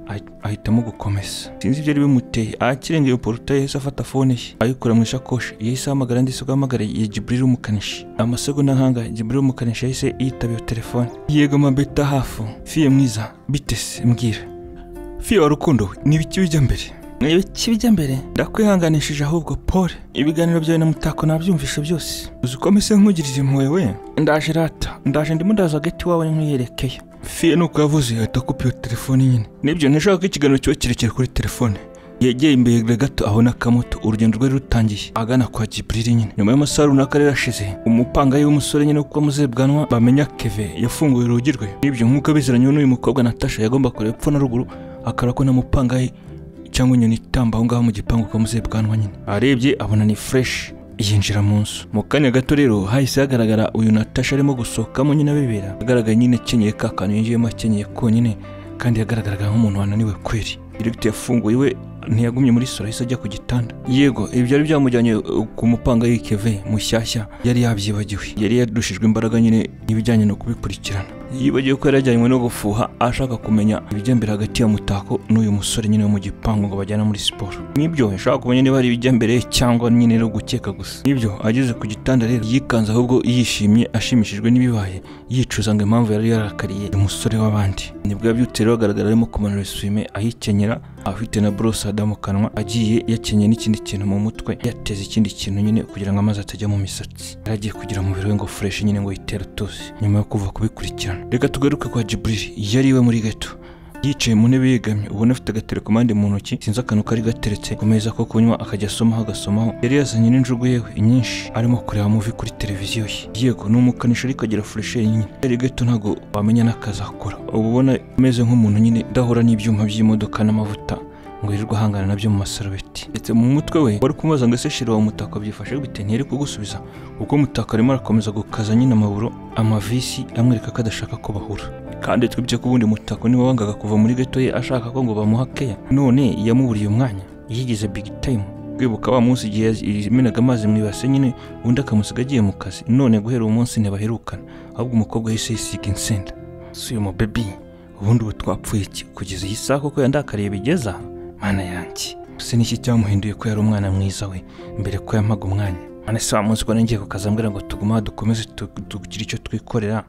ahitamo gukomeza sinzi ibyo ari bimuteye ahakirengeye porutayi yahise afata fone ye ayikura mu isakoshi yahise ahamagara andi se ahamagara ya giburiri umukanishi amasegonda nk'anga giburiri umukanishi yahise yitaba iyo telefone yego mabeta hafu fiye mwiza bitese mbwira fiye wa rukundo ni ibiki bijya mbere ni ibiki bijya mbere ndakwihanganishije ahubwo paul ibiganiro byawe na mutako nabyumvishe byose uzi uko mese nkugirije impuhwe we ndaje rata ndaje ndimo ndaza agati wawe nkuyerekeye fiye nuko yavuze ahita akupa iyo telefone nyine nibyo ntishaka ko ikiganiro kiba kirekire kuri telefone yegeye imbere gato abona akamoto urugendo rwari rutangiye agana kwa giburiri nyine nyuma y'amasaha runaka rero ashize umupangayi w'umusore nyine kuko amuzebwanwa bamenya keve yafunguye urugi rwe nibyo nk'uko abizeranye n'uyu mukobwa natasha yagomba kureba epfo na ruguru akara ko mupangayi cyangwa inyoni itamba aho ngaho mu gipangu kwa muzebwanwa nyine arebye abona ni fureshi yinjira mu nzu mu kanya gato rero hahise hagaragara uyu natasha arimo gusohokamo nyine abibera agaragara nyine akenyeye ka kantu yinjiyemo akenyeye konyine kandi yagaragaraga nk'umuntu wananiwe kweri direkiti yafunguye we ntiyagumye muri salo ahise ajya ku gitanda yego ibi byari byamujyanye ku mupanga y'ikeve mushyashya yari yabyibagiwe yari yadushijwe imbaraga nyine n'ibijyanye no kubikurikirana yibagiwe ko yari yajyanywe no gufuha ashaka kumenya ibijya mbere hagati ya mutako n'uyu musore nyine wo mu gipangu ngo bajyane muri siporo n'ibyo ashaka kumenya niba hari ibijya mbere cyangwa nyine no gukeka gusa n'ibyo ageze ku gitanda rero yikanze ahubwo yishimye ashimishijwe n'ibibaye yicuza ngo impamvu yari yarakariye umusore w'abandi nibwo yabyutse rero agaragara arimo kumanura isume ayikenyera afite na borosada mu kanwa agiye yakenyeye n'ikindi kintu mu mutwe yateze ikindi kintu nyine kugira ngo amazi atajya mu misatsi yari agiye kugira umubiri we ngo fureshi nyine ngo yitere utuzi nyuma yo kuva kubikurikirana reka tugaruke kwa jiburiri yari iwe muri gato yicaye mu ntebe yegamye ubona afite agaterekomande mu ntoki sinzi akantu kari gateretse ku meza ko kunywa akajya asomaho agasomaho yari yazanye n'injugu yewe nyinshi arimo kureba muvi kuri televiziyo ye yego ni umukanishi ariko agira furesheri nyine yari gato ntabwo wamenya n'akazi akora uba ubona ameze nk'umuntu nyine udahura n'ibyuma by'imodoka n'amavuta ngo yirirwe ahangana nabyo mu masarubeti ndetse mu mutwe we wari kumubaza ngo ese shira uwo mutako byifashe bite ntiyari kugusubiza kuko umutako arimo arakomeza gukaza nyine amaburo amavisi amwereka ko adashaka ko bahura kandi twibye ko ubundi mutako niba wangaga kuva muri gato ye ashaka ko ngo bamuha keya none yamuburiye umwanya yigize big time kwibuka wa munsi igihe yimenaga amazi mu ibase nyine undi akamusiga agiye mu kazi none guhera uwo munsi ntibaherukana ahubwo umukobwa yahise yisiga insenda si uyu mubebi ubundi ubu twapfuye iki kugeza iyi saha kuko yandakariye bigeza mana yanjye se n'iki cyamuhinduye ko yari umwana mwiza we mbere ko yampaga umwanya none se wa munsi ko nongeye kukazambwira ngo tugume aha dukomeze tu- tugire icyo twikorera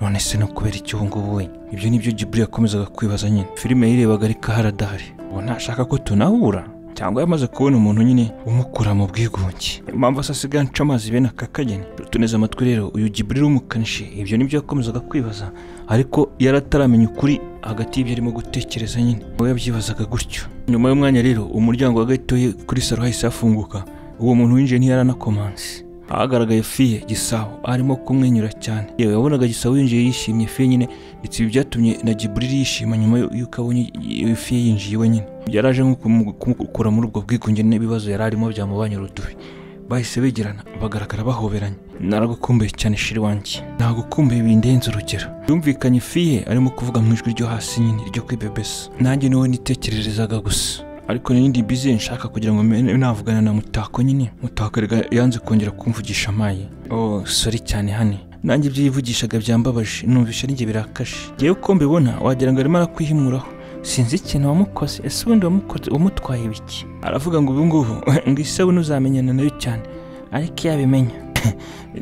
none se no kubera iki ubu ngubu we ibyo ni byo jiburi yakomezaga kwibaza nyine filime yayirebaga ariko haradahari ubu ntashaka ko tunahura cyangwa yamaze kubona umuntu nyine umukura mu bwigunge impamvu asa asigaye anca amazi bene aka kageni tuneze amatwi rero uyu jiburi w'umukanishi ibyo ni byo yakomezaga kwibaza ariko yari ataramenya ukuri hagati y'ibyo arimo gutekereza nyine we yabyibazaga gutyo nyuma y'umwanya rero umuryango wa gatoya kuri saro hahise hafunguka uwo muntu winjiye ntiyari anakomanse ahagaragaye fiye gisabo arimo kumwenyura cyane yewe yabonaga gisabo yinjiye yishimye fiye nyine ndetse ibi byatumye na giburiri yishima nyuma y'uko abonye iyo fiye yinjiye we nyine byaraje nko kumu- kumukura muri ubwo bwigunge n'ibibazo yari arimo byamubanye urudubi bahise begerana bagaragara bahoberanye naragukumbuye cyane shiri wanjye nagukumbuye bindenze urugero yumvikanye fiye arimo kuvuga mu ijwi ryo hasi nyine ryo kwibebesa nanjye niwe nitekererezaga gusa ariko n'indi bize nshaka kugira ngo mene navugana na mutako nyine mutako erega yanze kongera kumvugisha amaye oh sorry cyane hane nanjye ibyo yivugishaga byambabaje numvisha ari njye birakashe ngewe uko mbibona wagira ngo arimo arakwihimuraho sinzi ikintu wamukoze ese ubundi wamukoze umutwaye ibiki aravuga ngo ubu ngubu ngo isabune uzamenyana nayo cyane ariko iyo abimenya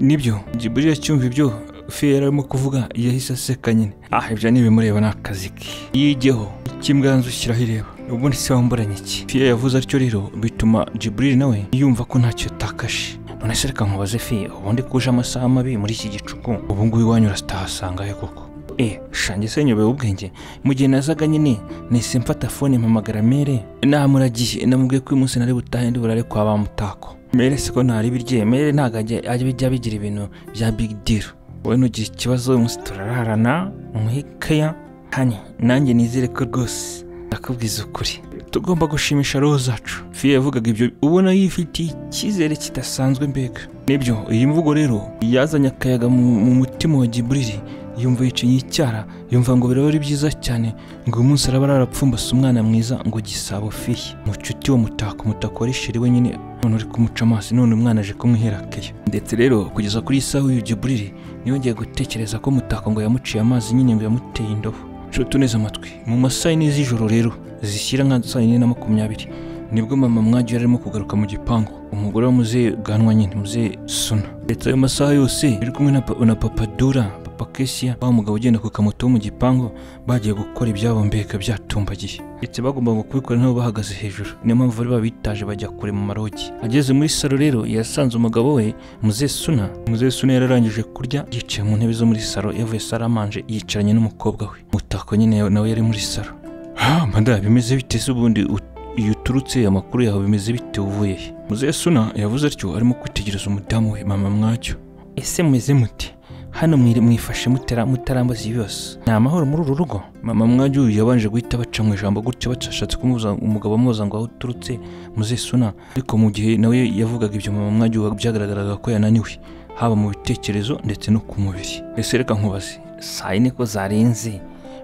nibyo jiburi yacyumva ibyo fiye yari arimo kuvuga yahise aseka nyine ah ibyo ntibimureba ni akazi ke yijyeho ikimbwanzu ushyiraho ireba ubundi se wamburanye iki fiye yavuze atyo rero bituma jiburiri nawe yumva ko ntacyo yatakashe none se reka nkubaze fiye ubundi kuje amasaha mabi muri iki gicuku ubu ngubu iwanyu uratahasangahe koko eh shange se nyobewe ubwenge mu gihe nazaga nyine nahise mfata fone mpamagara mere namuragiye namubwiye ko uyu munsi nari butahe ndi burare kwa ba mutako mere siko ntari birye mere ntabwo ajya ajya bijya bigira ibintu bya big deal wowe nugira ikibazo uyu munsi turararana mwikeya hani nanjye nizere ko rwose ndakubwiza ukuri tugomba gushimisha roho zacu fiye yavugaga ibyo ubona yifitiye icyizere kidasanzwe mbega nibyo iyi mvugo rero yazanye akayaga mu mu mutima wa giburiri yumva yicinye icyara yumva ngo biraba ari byiza cyane ngo uyu munsi araba arapfumbase umwana mwiza ngo gisabo fiye mucuti wo mutako umutako wari shiri we nyine none uri kumuca amaso none umwana aje kumwihera keya ndetse rero kugeza kuri iyi saha uyu giburiri niyongeye gutekereza ko mutako ngo yamuciye amazi nyine ngo yamuteye indobo nshuti neza amatwi mu ma saa yine z'ijoro rero zishyira nka saa yine na makumyabiri nibwo mama mwagiye arimo kugaruka mu gipangu umugore w'umuzehe ganwa nyine muzehe suna ndetse ayo masaha yose yari kumwe na, pa- na papa dura papa kesia wa mugabo ugenda ku kamoto wo mu gipangu bagiye gukora ibyabo mbega byatumbagiye ndetse bagombaga kubikora nabo bahagaze hejuru niyo mpamvu bari babitaje bajya kure mu marogi ageze muri salo rero yasanze umugabo we muzehe suna muzehe suna yari arangije kurya yicaye mu ntebe zo muri salo yavuye salo amanje yicaranye n'umukobwa we mutako nyine nawe yari muri salo ha manda bimeze bite se ubundi ut- iyo uturutse amakuru yawe bimeze bite uvuye he muzehe suna yavuze atyo arimo kwitegereza umudamu we mama mwacyo ese mumeze muti hano mwiri- mwifashe mutera mutarambaza ibibazo ni amahoro muri uru rugo mama mwajya uyu yabanje guhita baca mu ijambo gutyo batashatse kumubuza umugabo amubaza ngo aho uturutse muzehe suna ariko mu gihe nawe yavugaga ibyo mama mwajya uyu byagaragaraga ko yananiwe haba mu bitekerezo ndetse no ku mubiri ese reka nkubaze saa yine ko zarenze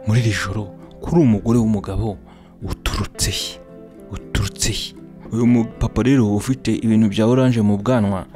muri iri joro kuri uwo mugore w'umugabo uturutse he uturutse he uyu mupapa rero ufite ibintu bya oranje mu bwanwa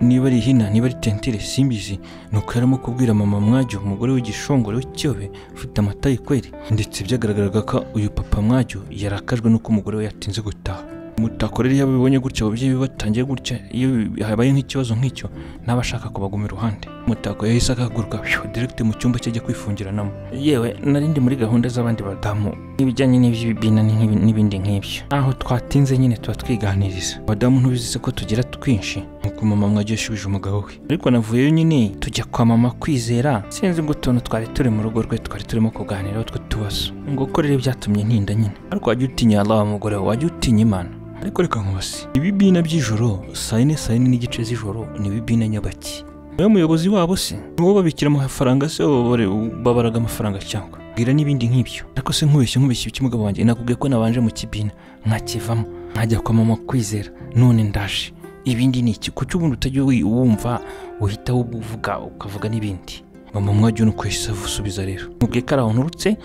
niba ari ihina niba ari tentire simbizi nuko yarimo kubwira mama mwajyo umugore w'igishongore w'ikiyobe ufite amata yikweri ndetse byagaragaraga ko uyu papa mwajyo yarakajwe nuko umugore we yatinze gutaha umutako rero iyo abibonye gutya ababyeyi be batangiye gutya iyo habaye nk'ikibazo nk'icyo ntaba ashaka kubaguma iruhande umutako yahise akahaguruka pfiou, direct mu cyumba cye ajya kwifungiranamo yewe nari ndi muri gahunda z'abandi badamu n'ibijyanye n'iby'ibibina n'ibi- n'ibindi nk'ibyo aho twatinze nyine tuba twiganiriza abadamu ntubizi se ko tugira twinshi nk'uko mama mwajya yashubije umugabo we ariko navuyeyo nyine tujya kwa mama kwizera sinzi ngo utuntu twari turi mu rugo rwe twari turimo kuganiraho tw'utubazo ngo uko rero byatumye ntinda nyine ariko wajya utinya Allah wa mugore we wajya utinya imana ariko reka nkubase ibibina by'ijoro saa yine saa yine n'igice z'ijoro ni ibibina nyabaki niwe muyobozi wabo se niwo babikira amafaranga se babare- babaraga amafaranga cyangwa bwira n'ibindi nk'ibyo ariko se nkubeshye nkubeshye icy'umugabo wanjye nakubwiye ko nabanje mu kibina nkakivamo nkajya kwa mama kwizera none ndaje ibindi ni iki kuki ubundi utajya wi- wumva uhita uvuga ukavuga n'ibindi mama mwajya uno kwesa asubiza rero mubwiye ko ari aho nturutse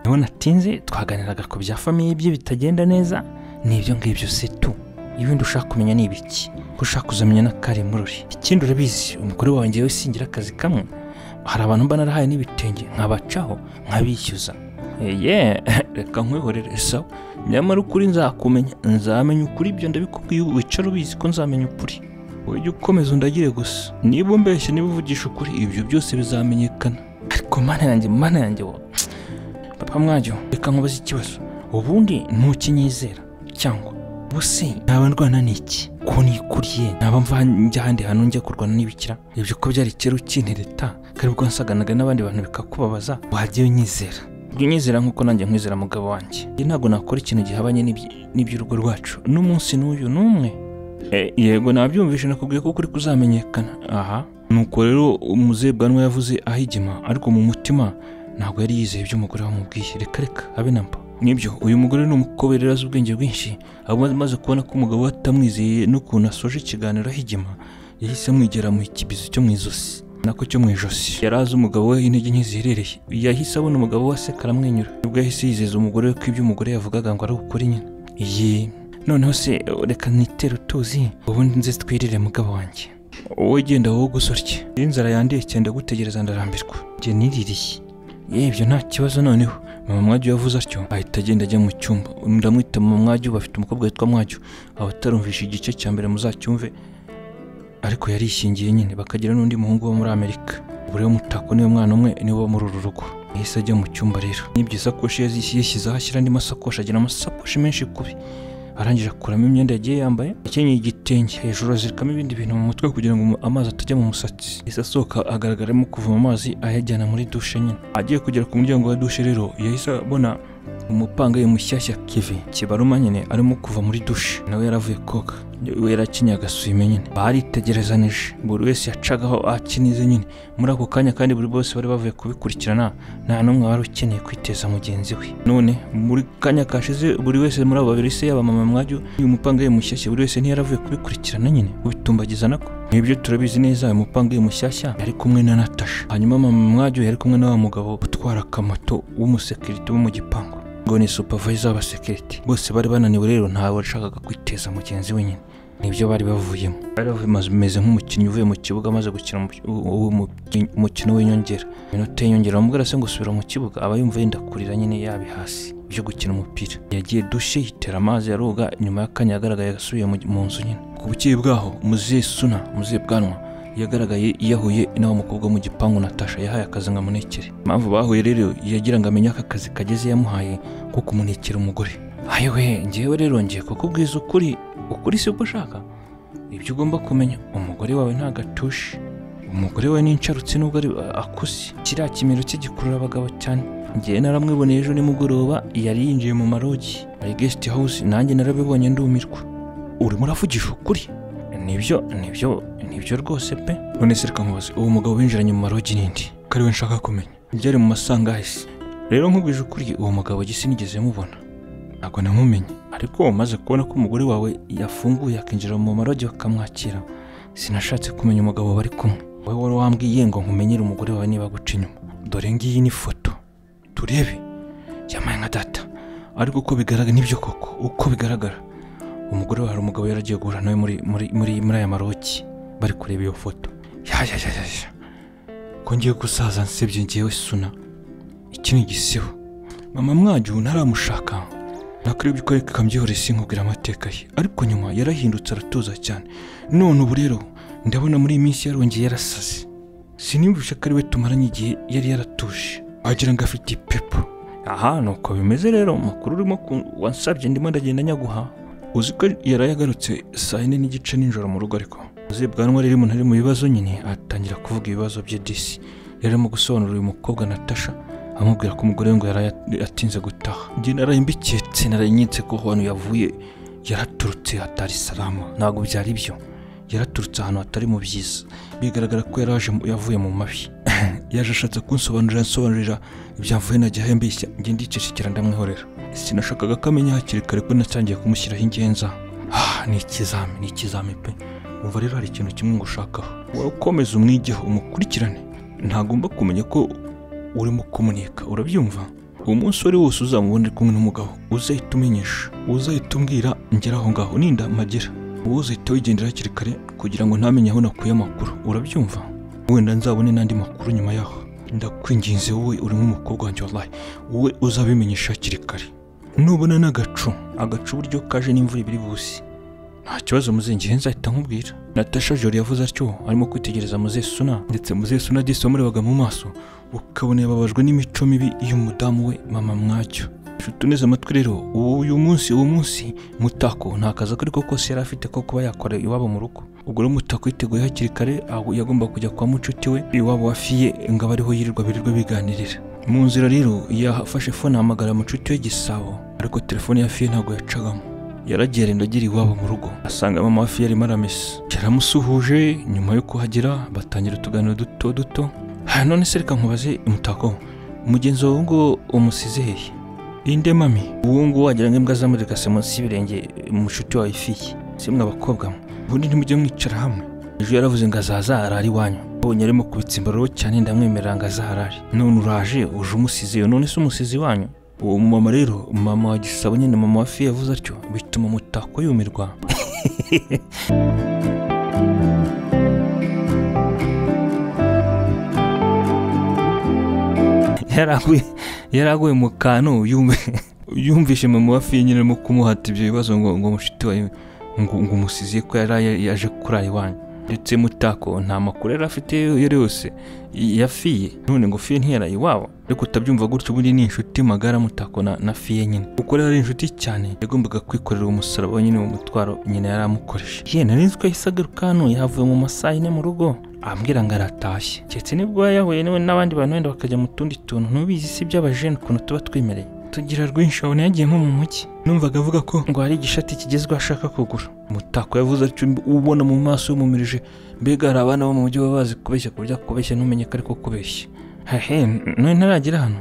niho natinze twaganiraga ku bya famiye bye bitagenda neza ni ibyo ngibyo se tu ibindi ushaka kumenya ni ibiki ko ushaka kuzamenya na kare murori ikindi urabizi umugore wanjye we singira akazi kamwe hari abantu mba narahaye n'ibitenge nkabacaho nkabishyuza ye reka nkwihorere sawa nyamara ukuri nzakumenya nzamenya ukuri ibyo ndabikubwiye ubu wicara ubizi ko nzamenya ukuri ujye ukomeza undagire gusa niba umbeshya niba uvugisha ukuri ibyo byose bizamenyekana ariko mana yanjye mana yanjye wa papa mwajyo reka nkubaze ikibazo ubundi ntukinyizera cyangwa ubuse naba ndwana n'iki ko nikuriye naba mva njya ahandi hantu njya kurwana n'ibikira ibyo ko byari kera ukindi leta kari ubwo wasaganaga n'abandi bantu bikakubabaza wajyayo unyizera jya unyizera nk'uko nanjye nkwizera mugabo wanjye njye ntabwo nakora ikintu gihabanye n'ibyi- n'iby'urugo rwacu n'umunsi n'uyu n'umwe Eh, yego nabyumvishe nakubwiye ko ukuri kuzamenyekana aha nuko rero umuzehe bwanwa yavuze ahigima ariko mu mutima ntabwo yari yizeye ibyo umugore wamubwiye reka reka abe namba nibyo uyu mugore ni umukobwa rero azi ubwenge bwinshi aba amaze kubona ko umugabo we atamwizeye n'ukuntu asoje ikiganiro ahigima yahise amwigera mu kibizo cyo mu izosi nako cyo mu ijosi yari azi umugabo we intege nke ziherereye yahise abona umugabo we aseka aramwenyura nibwo yahise yizeza umugore we ko ibyo umugore yavugaga ngo ari ukuri nyine iyi noneho se reka nitere utuzi ubundi nze twirire mugabo wanjye wowe genda wowe gusorye iyo inzara yandiye cyane ndagutegereza ndarambirwa njye niririye yebyo nta kibazo noneho mama mwajyu yavuze atyo ahita agenda ajya mu cyumba ndamwita mama mwajyu bafite umukobwa witwa mwajyu abatarumvisha igice cya mbere muzacyumve ariko yarishingiye nyine bakagira n'undi muhungu wo muri amerika buri mutako niwe mwana umwe niwe uba muri uru rugo yahise ajya mu cyumba rero nibyo isakoshi yazishyize yashyizeho ashyira andi masakoshi agira amasakoshi menshi kubi arangije akuramo imyenda yagiye yambaye akenyeye igitenge hejuru azirikamo ibindi bintu mu mutwe kugira ngo amazi atajya mu musatsi yahise asohoka agaragaramo kuvoma amazi ayajyana muri dushe nyine agiye kugera ku muryango wa dushe rero yahise abona umupangayi mushyashya kivi kibaruma nyine arimo kuva muri dushe nawe yaravuye koga we yarakenyeye agasuime nyine baritegerezanije buri wese yacagaho akinize nyine muri ako kanya kandi buri bose bari bavuye kubikurikirana nta n'umwe wari ukeneye kwiteza mugenzi we none muri kanya kashize buri wese muri abo babiri se yaba mama mwajyo uyu mupangayi mushyashya buri wese ntiyaravuye kubikurikirana nyine ubitumbagiza nako nibyo turabizi neza uyu mupangayi mushyashya yari kumwe na natasha hanyuma mama mwajyo yari kumwe na wa mugabo utwara akamoto w'umusekirite wo mu gipangu ngo ni supervisor w'abasekirite bose bari bananiwe rero ntawe washakaga kwiteza mugenzi we nyine nibyo bari bavuyemo bari bameze nk'umukinnyi uvuye mu kibuga amaze gukina umu- uwo muki- umukino w'inyongera iminota y'inyongera bamubwira se ngo subira mu kibuga aba yumva yenda kurira nyine yabi hasi byo gukina umupira yagiye dushe yitera amazi aroga nyuma y'akanya yagaragaye asubiye mu- mu nzu nyine ku bukeye bwaho muzehe suna muzehe bwanwa yagaragaye yahuye n'uwo mukobwa wo mu gipangu natasha yahaye akazi nka munekere impamvu bahuye rero yagira ngo amenye aka kazi kageze yamuhaye ko kumunekera umugore ayewe ngewe rero ngiye kukubwiza ukuri ukuri si uko ushaka ibyo ugomba kumenya umugore wawe nta gatushe umugore we n'insharutsi nubwo ari akuze kiriya kimero cye gikurura abagabo cyane ngewe naramwiboneye ejo nimugoroba yari yinjiye mu marogi ari guest house nanjye narabibonye ndumirwa urimo uravugisha ukuri nibyo nibyo nibyo rwose pe none se reka nkubaze uwo mugabo binjiranye mu marogi n'indi ko ari we nshaka kumenya byari mu masangahise rero nkubwije ukuri uwo mugabo gisi nigeze mubona ntabwo namumenye ariko umaze kubona ko umugore wawe yafunguye akinjira mu marogi bakamwakira sinashatse kumenya umugabo bari kumwe wowe wari wambwiye ngo nkumenyere umugore wawe niba aguca inyuma dore ngiyi ni foto turebe yamaye nka data ariko uko bigaragara nibyo koko uko bigaragara umugore wawe hari umugabo yaragiye guhura nawe muri muri muri muri aya marogi bari kureba iyo foto yayayayaya ko ngiye gusaza nsebye ngewe suna iki ni igisiho mama mwajyu ntaramushaka nakwiye ko ariko ikambyihorera isi nkubwira amateka ye ariko nyuma yarahindutse aratuza cyane none ubu rero ndabona muri iyi minsi yarongeye yarasaze siniyumvishe ko ari we tumaranye igihe yari yaratuje wagira ngo afite ipepo aha ni uko bimeze rero amakuru urimo ku- wansabye ndimo ndagenda nyaguha uzi ko yari yagarutse saa yine n'igice nijoro mu rugo ariko uzi bwanwa rero umuntu ari mu bibazo nyine atangira kuvuga ibibazo bye disi yari arimo gusobanurira uyu mukobwa natasha amubwira ko umugore we ngo yari atinze gutaha njye narayimbikiye tse narayinyitse ko ahantu yavuye yaraturutse hatari salama ntabwo byari byo yaraturutse ahantu hatari mu byiza bigaragara ko yaraje mu- yavuye mu mabi yaje ashatse kunsobanurira ansobanurira ibyavuye najya ahembeshya njye ndicecekera ndamwihorera sinashakaga ko amenya hakiri kare ko natangiye kumushyiraho ingenza ah ni ikizami ni ikizami pe umva rero hari ikintu kimwe ngushakaho wowe ukomeza umwigeho umukurikirane ntagomba kumenya ko urimo kumuneka urabyumva uwo munsi wari wose uzamubona uri kumwe n'umugabo uzahita umenyesha uzahita umbwira ngera aho ngaho ninda mpagera wowe uzahita wigendera hakiri kare kugira ngo ntamenye aho nakuye amakuru urabyumva wenda nzabone n'andi makuru nyuma yaho ndakwinginze wowe uri nk'umukobwa wanjye wallahi wowe uzabimenyesha hakiri kare nubona n'agacu agacu uburyo kaje n'imvura ibiri busi nta kibazo muzengihe nzahita nkubwira natasha jori yavuze atyo arimo kwitegereza muzesuna ndetse muzesuna disi wamurebaga mu maso ukabona yababajwe n'imico mibi y'umudamu we mama mwacyo nshuti uneze amatwi rero uyu munsi uwo munsi mutako nta kazi ako ariko kose yari afite ko kuba yakora iwabo mu rugo ubwo rero mutako yiteguye hakiri kare aho yagomba kujya kwa mucuti we iwabo wafiye ngo abe ariho yirirwa birirwa biganirira mu nzira rero yafashe fone ahamagara mucuti we gisabo ariko telefone ya fiye ntabwo yacagamo yaragenda agera iwabo mu rugo asanga mama wa fiye arimo aramesa yaramusuhuje nyuma yo kuhagera batangira utuganiro duto duto ha none se reka nkubaze umutako mugenzi wawe ngo umusize hehe inde mami uwo nguwo wagira ngo imbwa zamuririkase munsi y'ibirenge mushuti wawe fiye si mwe abakobwa mwe ubundi ntimujye mwicara hamwe ejo yaravuze ngo azaza arara iwanyu mbonye arimo kubitsa imbaraga cyane ndamwemerera ngo azaharare none uraje uje umusizeyo none se umusizi wanyu uwo mumama rero mama wa gisabo nyine mama wa fiye yavuze atyo bituma umutako yumirwa yaraguye yaraguye mu kantu yumve yumvishe mama wa fiye nyine arimo kumuhata ibyo bibazo ngo ngo mushiti wawe ngo ngo umusizi ko yari yaje kurara iwanyu ndetse mutako nta makuru yari afite iyo ari yose ya fiye none ngo fiye ntiyaraye iwabo ariko utabyumva gutyo ubundi ni inshuti magara mutako na, na fiye nyine uko rero ari inshuti cyane yagombaga kwikorera umusaraba we nyine mu mutwaro nyina yari amukoreshe ye nari nzi ko yahise agaruka hano yavuye mu masaha ine mu rugo ambwira ngo aratashye keretse nibwo yahuye niwe n'abandi bantu wenda bakajya mu tundi tuntu ntubizi si iby'abajene ukuntu tuba twimereye tugira rwinshi wabona yagiye nko mu mujyi numvaga avuga ko ngo hari igishati kigezweho ashaka kugura umutako yavuze atyo ubona mu maso yumumirije mbega hari abana bo mu mujyi baba bazi kubeshya ku buryo akubeshya ntumenye ko ariko kubeshya hehe none ntaragera hano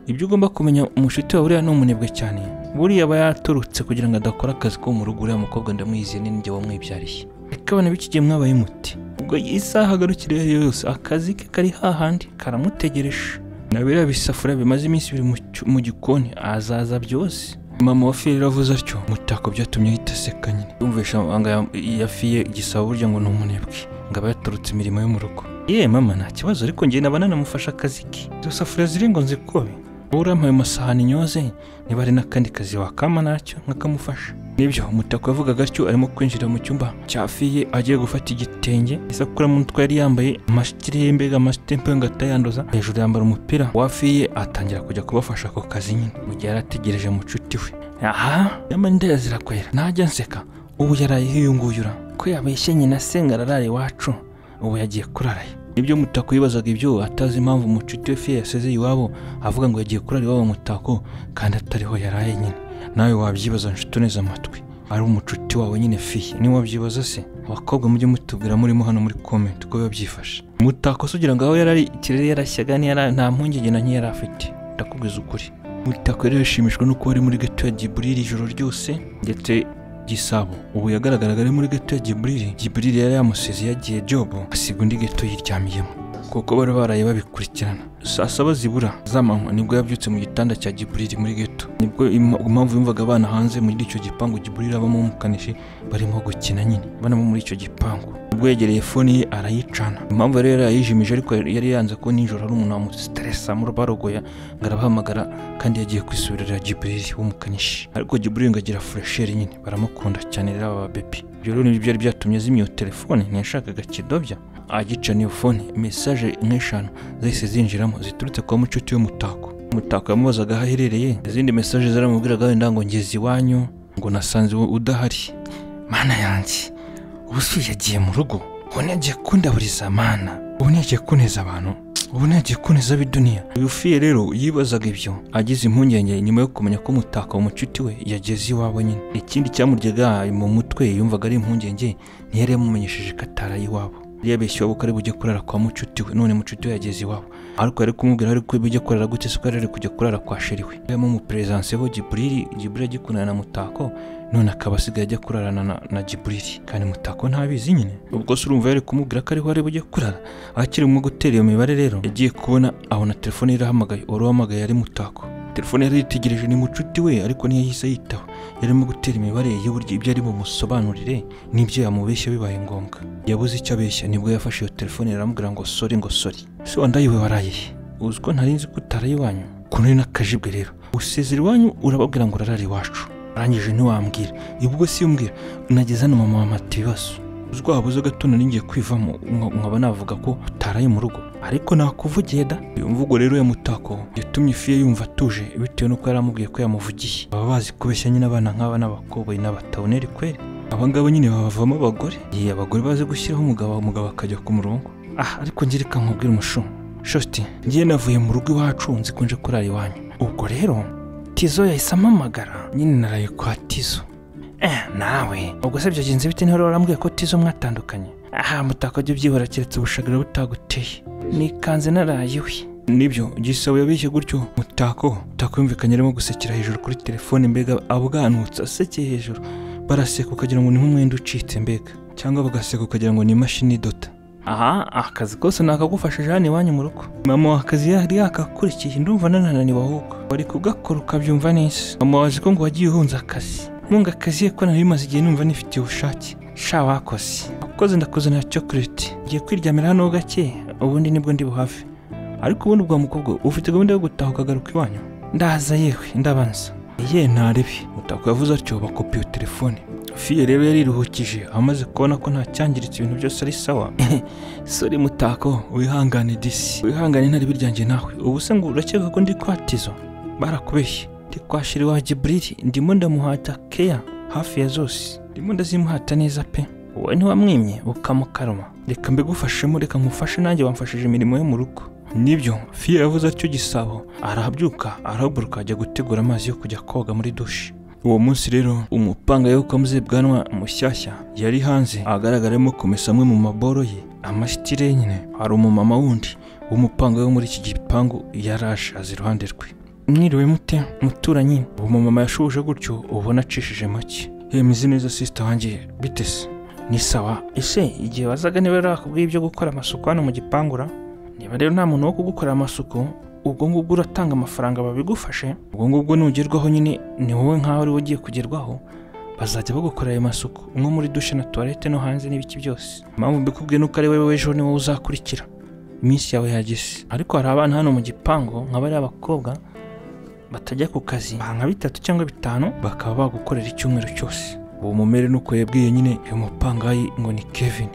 ibyo ugomba kumenya umushuti wawe uriya ni umunebwe cyane buriya aba yaturutse kugira ngo adakora akazi ko mu rugo uriya mukobwa ndamuyiziye ni njye wamwibyariye reka abana b'iki gihe mwabaye muti ubwo isaha agarukire iyo ari yo yose akazi ke kari hahandi karamutegereje nawe biriya bisafuriya bimaze iminsi biri mu cyu- mu gikoni azaza byose mama wa fiye avuze atyo mutako byatumye ahita aseka nyine yumvisha amabanga ya- ya fiye gisaba burya ngo ni umunebwe ngo aba yaturutse imirimo yo mu rugo ye mama nta kibazo ariko njye naba nanamufasha akazi ke izo safuriya ziri ngo nzikobe wowe urampaye amasahani nyoze niba ari n'akandi kazi wakama nacyo nkakamufasha nibyo umutako yavuga gatyo arimo kwinjira mu cyumba cya fiye agiye gufata igitenge isakura mu mutwe yari yambaye amasitiri y'imbega amasitiri mpenga atayanduza hejuru yambara umupira wa fiye atangira kujya kubafasha ako kazi nyine mu gihe yari ategereje mucuti we aha nyamara zirakwera ntajya nseka ubu yaraye hiyunguyura ko yabeshye nyina asenga ararara iwacu ubu yagiye kurarayo nibyo mutako yibazaga ibyo atazi impamvu umucuti we fiye yaseze iwabo avuga ngo yagiye kurara iwabo mutako kandi atariho yaraye nyine nawe wabyibaza nshuti uneze amatwi ari umucuti wawe nyine fiye niba wabyibaza se abakobwa mujye mutubwira murimo hano muri komenti uko biba byifashe mutako se ugira ngo aho yarari ikirere yarashyaga ntiyara- nta mpungenge na nke yari afite ndakubwiza ukuri mutako yari yashimishwa nuko ari muri gato ya giburiri ijoro ryose ndetse gisabo ubu yagaragaraga ari muri gato ya giburiri giburiri yari yamusize yagiye jobo asiga undi gato yiryamiyemo kuko bari baraye babikurikirana saa saba zibura z'amanywa nibwo yabyutse mu gitanda cya giburiri muri geto nibwo im- impamvu yumvaga abana hanze muri icyo gipangu giburiri abamo umukanishi barimo gukina nyine banamo muri icyo gipangu ubwo yegereye fone ye arayicana impamvu yari yarayijimije ariko yari yanze ko nijoro hari umuntu wamusitaresa barogoya ngo arabahamagara kandi yagiye kwisubirira giburiri w'umukanishi ariko giburiri ngo agira furesheri nyine baramukunda cyane rero aba babebi ibyo rero nibyo byari byatumye azimya iyo telefone ntiyashakaga kidobya agica niyo fone mesaje nk'eshanu zahise zinjiramo ziturutse kwa mucuti w'umutako umutako yamubazaga aho aherereye izindi mesaje zaramubwiraga wenda ngo ngeze iwanyu ngo nasanze wowe udahari mana yanjye ubu se uyu yagiye mu rugo ubu ntagiye kundaburiza mana ubu ntagiye kuneza abantu ubu ntagiye kuneza ab'iduniya uyu fiye rero yibazaga ibyo agize impungenge nyuma yo kumenya ko umutako umucuti we yageze iwabo nyine ikindi cyamuryaga mu mutwe yumvaga ari impungenge ntiyari yamumenyesheje ko ataraye iwabo yabeshye iwabo ko ari bujye kurara kwa mucuti we none mucuti we yageze iwabo ariko yari kumubwira ariko bijya kurara gute se ko yari ari kujya kurara kwa sheri we yabamo umuperezanse we giburiri giburiri agikundana na mutako none akaba asigaye ajya kurarana na, na giburiri kandi mutako ntabizi nyine ubwo se urumva yari kumubwira ko ariho ari bujye kurara akiri mu gutera iyo mibare rero yagiye kubona abona telefone yari ihamagaye uwari wahamagaye ari mutako telefone yari yitegereje ni mucuti we ariko ntiyahise yitaba yarimo gutera imibare y'uburyo ibyo ari bumusobanurire n'ibyo yamubeshya bibaye ngombwa yabuze icyo abeshya nibwo yafashe iyo telefone aramubwira ngo sori ngo sori se wandayiwe waraye he uzi ko ntari nzi ko utaraye iwanyu kuno ni n'akajibwe rero usezera iwanyu urababwira ngo urarara iwacu arangije ntiwambwira ubwo si umbwira nageze hano mama wamata ibibazo uzi waba uzi agatuna ningiye kwivamo nka- nkaba navuga ko utaraye mu rugo ariko nakuvugiye da iyo mvugo rero ya mutako yatumye ifiye yumva atuje bitewe n'uko yari amubwiye ko yamuvugiye baba bazi kubeshya nyine abana nk'aba n'abakobwa n'abataboneri kweri aba ngaba nyine babavamo abagore ye abagore bazi gushyiraho umugabo umugabo akajya ku murongo ah ariko ngira reka nkubwire umushumu shoti ngiye navuye mu rugo iwacu nzikunje kurara iwanyu ubwo rero tizo yahise amamagara nyine naraye kwa tizo Eh, nawe ubwo se byagenze bite niho warambwiye ko tizo mwatandukanye aha mutako jya ubyihora keretse ubushagara butaguteye nikanze naraye we nibyo gisabo yabeshye gutyo mutako mutako yumvikanye arimo gusekera hejuru kuri telefone mbega abwanutse asekeye hejuru baraseka ukagira ngo ni nk'umwenda ucitse mbega cyangwa bagaseka ukagira ngo ni imashini idota aha akazi kose nakagufashije hano iwanyu mu rugo mama akazi yari yakakurikiye ndumva nananiwe ahubwo wari kugakora ukabyumva neza mama waje ko ngo wagiye uhunze akazi ntunga akazi ye ko nari maze igihe numva nifitiye ubushake sha wakoze wakoze ndakuzanira chocolate ngiye kwiryamira hano ho gake ubundi nibwo ndi buhave ariko ubundi bwa mukobwa ufite gahunda yo gutaha ukagaruka iwanyu ndaza yewe ndabanza ye ntarebe mutako yavuze atyo bakopa iyo telefone fiye rero yariruhukije amaze kubona ko nta cyangiritse ibintu byose ari sawa sori mutako wihangane disi wihangane ntari biryanjye nawe ubu se ngo urakeka ko ndi kwatizo barakubeshye ndi kwa shiriwa jiburiri ndimo ndamuhata keya hafi ya zose ndimo ndazimuhata neza pe wowe ntiwamwimye ukamukaruma reka mbigufashemo reka nkufashe nanjye wamfashije imirimo yo mu rugo nibyo fiye yavuze atyo gisabo arahabyuka arahaguruka ajya gutegura amazi yo kujya koga muri dushe uwo munsi rero umupanga yo kamuze bwanwa mushyashya yari hanze agaragaramo kumesa amwe mu maboro ye amashyitire ye nyine hari umumama wundi w'umupanga wo muri iki gipangu yaraje aza iruhande rwe mwiriwe mute muturanyi uwo mumama yashubuje gutyo ubona acishije make yemeze neza sisita wanjye bite se ni sawa ese igihe wazaga niba rero akubwiye ibyo gukora amasuku hano mu gipangura niba rero nta muntu wo kugukorera amasuku ubwo ngubwo uratanga amafaranga babigufashe ubwo ngubwo nugerwaho nyine ni wowe nkaho ari ugiye kugerwaho bazajya bagukorera ayo masuku umwe muri dushe na tuwarete no hanze n'ibiki byose impamvu mbikubwiye nuko ari wowe w'ejo ni wowe uzakurikira iminsi yawe yageze ariko hari abana hano mu gipangu nka bariya abakobwa batajya ku kazi baha nka bitatu cyangwa bitanu bakaba bagukorera icyumweru cyose uwo mumere nuko yabwiye nyine uyu mupangayi ngo ni kevin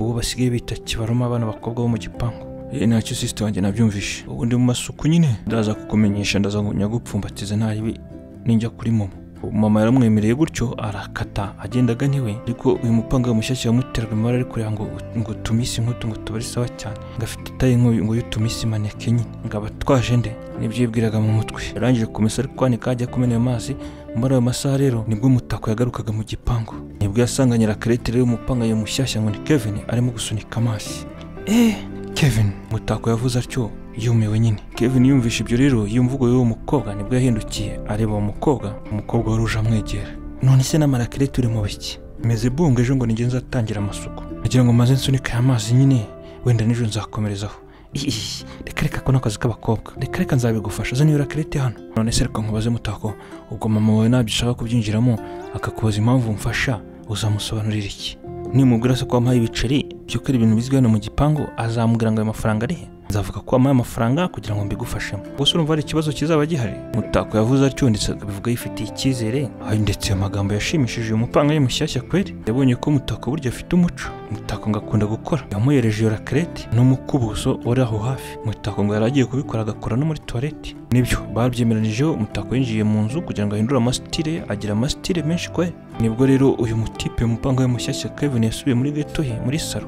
uwo basigaye bita kibaruma abana bakobwa bo mu gipangu Eh, ntacyo sisita wanjye nabyumvishe ubu ndi mu masuku nyine ndaza kukumenyesha ndaza ngo nyagupfumbatize ntaribi ninjya kuri mama Ubu mama yaramwemereye gutyo arakata agenda agana iwe ariko uyu mupanga mushyashya yamuteraga imibare ari kureba ngo ngo utumisi inkutu ngo tubare sawa cyane ngo afite itaye ngo ngo yo utumisi imaneke nyine ngo aba twaje nde nibyo yibwiraga mu mutwe yarangije kumesa ari kwanika ajya kumena ayo mazi muri ayo masaha rero nibwo umutako yagarukaga mu gipangu nibwo yasanganye rakarete rero umupanga ye mushyashya ngo ni kevin arimo gusunika amazi eh Kevin mutako yavuze atyo yumiwe nyine Kevin yumvishe ibyo rero yumvugo y'uwo mukobwa nibwo yahindukiye areba uwo mukobwa umukobwa wari uje amwegera none se n'amarakire turi mu biki meze bunga ejo ngo nige nzatangira amasuku nagira ngo maze nsunike aya mazi nyine wenda n'ejo nzakomerezaho Ih, reka reka ko n'akazi k'abakobwa reka reka nzabigufasha zana iyo rakirete hano none se reka nkubaze mutako ubwo mama wawe ntabyo ushaka kubyinjiramo akakubaza impamvu umfasha uzamusobanurira iki nimubwira se ko wamuhaye ibiceri by'uko ari ibintu bizwi hano mu gipangu azamubwira ngo ayo mafaranga ari he nzavuga ko wamuhaye amafaranga kugira ngo mbigufashemo gusa urumva hari ikibazo kizaba gihari mutako yavuze atyo ndetse akabivuga yifitiye icyizere aho ndetse ayo magambo yashimishije uyu mupanga ye mushyashya kweri yabonye ko mutako burya afite umuco mutako ngo akunda gukora yamuhereje iyo rakerete n'umukubuzo wari aho hafi mutako ngo yari agiye kubikora agakora no muri tuwarete nibyo babyemeranijeho mutako yinjiye mu nzu kugira ngo ahindure amasitire ye, agira amasitire menshi kweri nibwo rero uyu mutipe mupanga we mushyashya Kevin yasubiye muri geto ye muri salo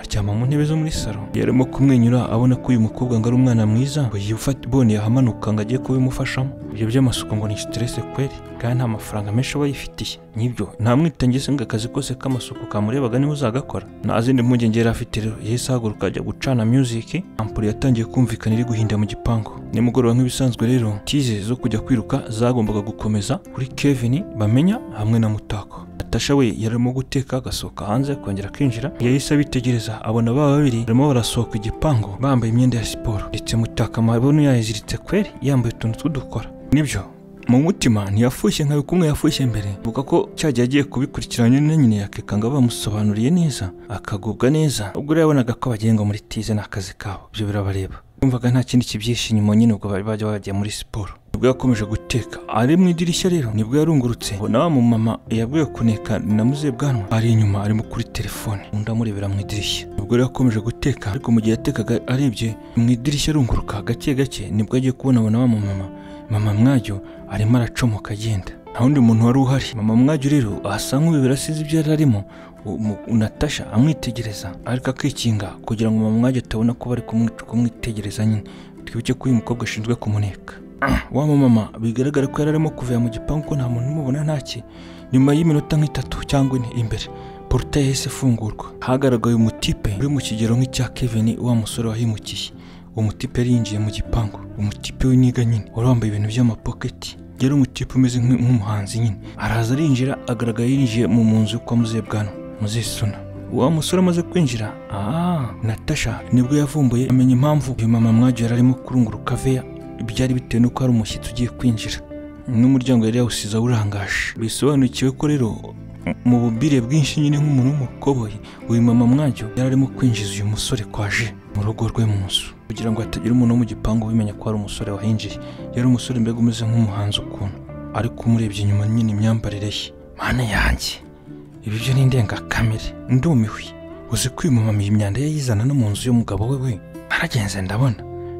aryama mu ntebe zo muri salo yarimo kumwenyura abona ko uyu mukobwa ngo ari umwana mwiza ngo yifate bone yahamanuka ngo agiye kubimufashamo ibyo by'amasuku ngo ni stress kweri kandi nta mafaranga menshi aba yifitiye n'ibyo nta mwitange se ngo akazi kose k'amasuku kamurebaga niba uzagakora nta zindi mpungenge yari afite rero yahise ahaguruka ajya gucana music ampuri yatangiye kumvikana iri guhinda mu gipangu nimugoroba nk'ibisanzwe rero tize zo kujya kwiruka zagombaga gukomeza kuri Kevin bamenya hamwe na mutako natasha we yarimo guteka agasohoka hanze akongera akinjira yahise abitegereza abona ba babiri barimo barasohoka igipangu bambaye imyenda ya siporo ndetse mutaka amabuno yayiziritse kweri yambaye utuntu tw'udukora nibyo mu mutima ntiyafushye nka kumwe yafushye mbere avuga ko cyagiye agiye kubikurikirana na nyine yakekanga bamusobanuriye neza akagubwa neza ubwo rero yabonaga ko bagenga muri tize ni akazi kabo ibyo birabareba yumvaga nta kindi kibyihishe inyuma nyine ubwo bari bajya bagiye muri siporo nibwo yakomeje guteka ari mu idirishya rero nibwo yarungurutse ubona wa mumama yabwiwe kuneka na muzebwanwa ari inyuma arimo kuri telefone undi amurebera mu idirishya nibwo rero yakomeje guteka ariko mu gihe yatekaga arebye mu idirishya arunguruka gake gake nibwo agiye kubonabona wa mumama mama mwajyo arimo aracomoka agenda nta wundi muntu wari uhari mama mwajyo rero asa nk'uyobora asize ibyo yari arimo natasha amwitegereza ariko akikinga kugira ngo mama mwajyo atabona ko bari kumwi- kumwitegereza nyine twibuke ko uyu mukobwa ashinzwe kumuneka wa mama bigaragara ko yari arimo kuva mu gipangu ko nta muntu umubona ntaki nyuma y'iminota nk'itatu cyangwa ine imbere poruta yahise ifungurwa hagaragaye umutipe uri mu kigero nk'icya kevin wa musore wahimukiye uwo mutipe yari yinjiye mu gipangu umutipe w'iniga nyine wari wambaye ibintu by'amapoketi yari umutipe umeze nk'u- nk'umuhanzi nyine araza arinjira agaragara yinjiye mu mu nzu yo kwa muzebwana muzisuna wa musore amaze kwinjira ah natasha nibwo yavumbuye amenya impamvu uyu mama mwajyo yari arimo kurunguruka veya byari bitewe n'uko hari umushyitsi ugiye kwinjira n'umuryango yari yawusize awurangaje bisobanukiwe ko rero mu bubire bwinshi nyine nk'umuntu w'umukoboyi uyu mama mwajyo yari arimo kwinjiza uyu musore kwaje mu rugo rwe mu nzu kugira ngo hatagira umuntu wo mu gipangu ubimenya ko hari umusore wahinjiye yari umusore mbega umeze nk'umuhanzi ukuntu ariko umurebye inyuma nyine imyambarire ye mana yanjye ibi byo ni indengakamere ndumiwe uzi ko uyu mumama iyi myanda yayizana no mu nzu y'umugabo we we naragenze ndabona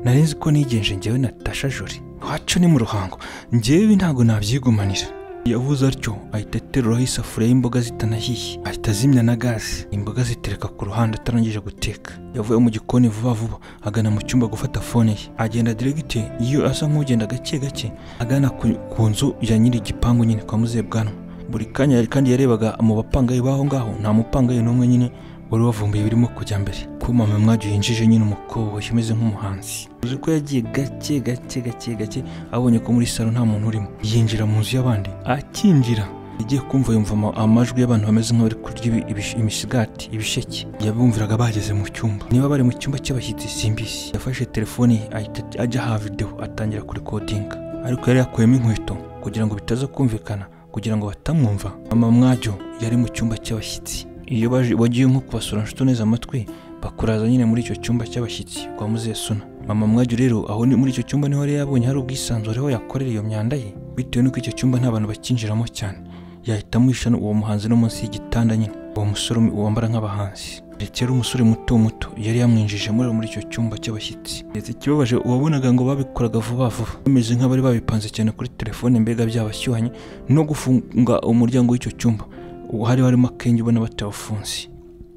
nari nzi ko nigenje njyewe natasha jori iwacu ni mu ruhango njyewe ibi ntabwo nabyigumanira yavuze atyo ahita ateruraho isafuriya y'imboga zitanahiye ahita azimya na gaze imboga zitereka ku ruhande atarangije guteka yavuye mu gikoni vuba vuba agana mu cyumba gufata fone ye agenda diregite iyo asa nk'ugenda gake gake agana ku, ku nzu ya nyiri igipangu nyine kwa muzebwanwa buri kanya yari kandi yarebaga mu bapangayi b'aho ngaho nta mupangayi n'umwe nyine wari wavumbuye birimo kujya mbere ko mama mwajya yinjije nyine umukobwa umeze nk'umuhanzi uzi ko yagiye gake gake gake gake abonye ko muri salo nta muntu urimo yinjira mu nzu y'abandi akinjira yagiye kumva yumva ama- amajwi y'abantu bameze nk'abari kurya ibi- ibish- imisigati ibisheke yabumviraga bageze mu cyumba niba bari mu cyumba cy'abashyitsi simbizi yafashe telefone ye ahita ajya aha videwo atangira kurikodinga ariko yari yakuyemo inkweto kugira ngo bitaza kumvikana kugira ngo batamwumva mama mwajyo yari mu cyumba cy'abashyitsi iyo baje- wagiye nko kubasura nshuti neza amatwi bakuraza nyine muri icyo cyumba cy'abashyitsi kwa muzesuna mama mwajyo rero aho ni muri icyo cyumba niho yari yabonye hari ubwisanzure aho yakorera iyo myanda ye bitewe n'uko icyo cyumba nta bantu bakinjiramo cyane yahita amwisha uwo muhanzi no munsi y'igitanda nyine uwo musore wambara nk'abahanzi ndetse yari umusore muto muto yari yamwinjije muri muri icyo cyumba cy'abashyitsi ndetse ikibabaje wabonaga ngo babikoraga vuba vuba bameze nk'abari babipanze cyane kuri telefone mbega byabashyuhanye no gufunga umuryango w'icyo cyumba ubu hari harimo akenge ubona batawufunze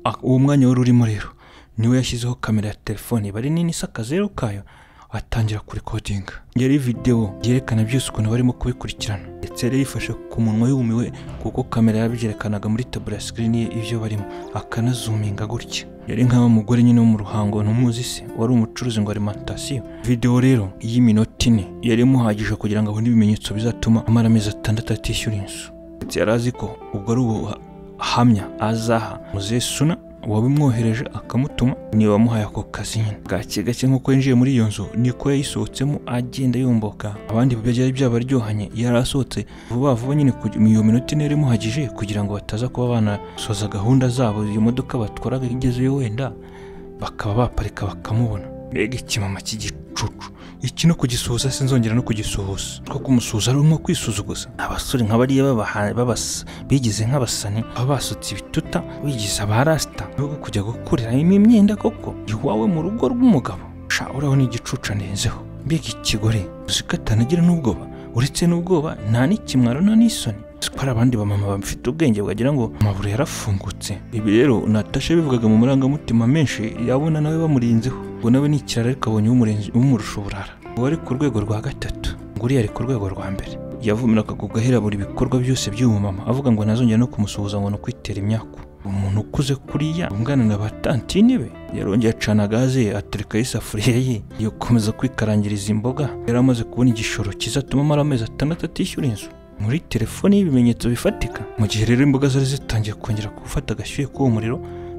Ah, uwo mwanya wari urimo rero niwe yashyizeho kamera ya telefone bari nini isa akazeru kayo atangira kurikodinga yari videwo yerekana byose ukuntu barimo kubikurikirana ndetse yari yifashe ku munwa yumiwe kuko kamera yabyerekanaga muri tabura ya sikirini ye ibyo barimo akanazuminga gutya yari nk'aba mugore nyine wo mu ruhango ntumuzi se wari umucuruzi ngo arimantasiyo videwo rero y'iminota ine yari imuhagije kugira ngo abone ibimenyetso bizatuma amara amezi atandatu atishyura inzu ndetse yari azi ko ubwo ari ubu hamya azaha muzesuna uwabimwohereje akamutuma niwe wamuhaye ako kazi nyine gake gake nk'uko yinjiye muri iyo nzu niko yayisohotsemo agenda yumbuka abandi byari byabaryohanye yari asohotse vuba vuba nyine kugi- mu iyo minota ine yari imuhagije kugira ngo bataza kuba banasoza gahunda zabo iyo modoka batwaraga igezeyo wenda bakaba baparika bakamubona mbega ikimama cy'igicucu iki no kugisohoza sinzongera no kugisohoza two kumusuhuza ari nko kwisuzuguza abasore nka bariya babaha- babas- bigize nk'abasani baba basutse ibituta bigize abarasita nubwo kujya gukuriramo imyenda koko iwawe mu rugo rw'umugabo sha uraho n'igicucu anezeho mbega ikigore uzi ko atanagira n'ubwoba uretse n'ubwoba nta n'ikimwaro nta n'isoni Uzi ko hari abandi bamama bafite ubwenge bagira ngo amaburo yarafungutse ibi rero natasha bivugaga mu marangamutima menshi yabona nawe bamurinzeho ngo nawe ni ikirara ariko abonye umurenze- umurusha uburara uwo ari ku rwego rwa gatatu ngo uriya ari ku rwego rwa mbere yavumiraga kugahera buri bikorwa byose by'uwo mama avuga ngo ntazongera no kumusuhuza ngo ni ukwitera imyaku umuntu ukuze kuriya umwana na batantine be yarongeye acana gaze ye aterekaho isafuriya ye yakomeza kwikarangiriza imboga yari amaze kubona igishoro kizatuma amara amezi atandatu atishyura inzu muri telefoni y'ibimenyetso bifatika mu gihe rero imboga zari zitangiye kongera gufata agashyuhe k'uwo muriro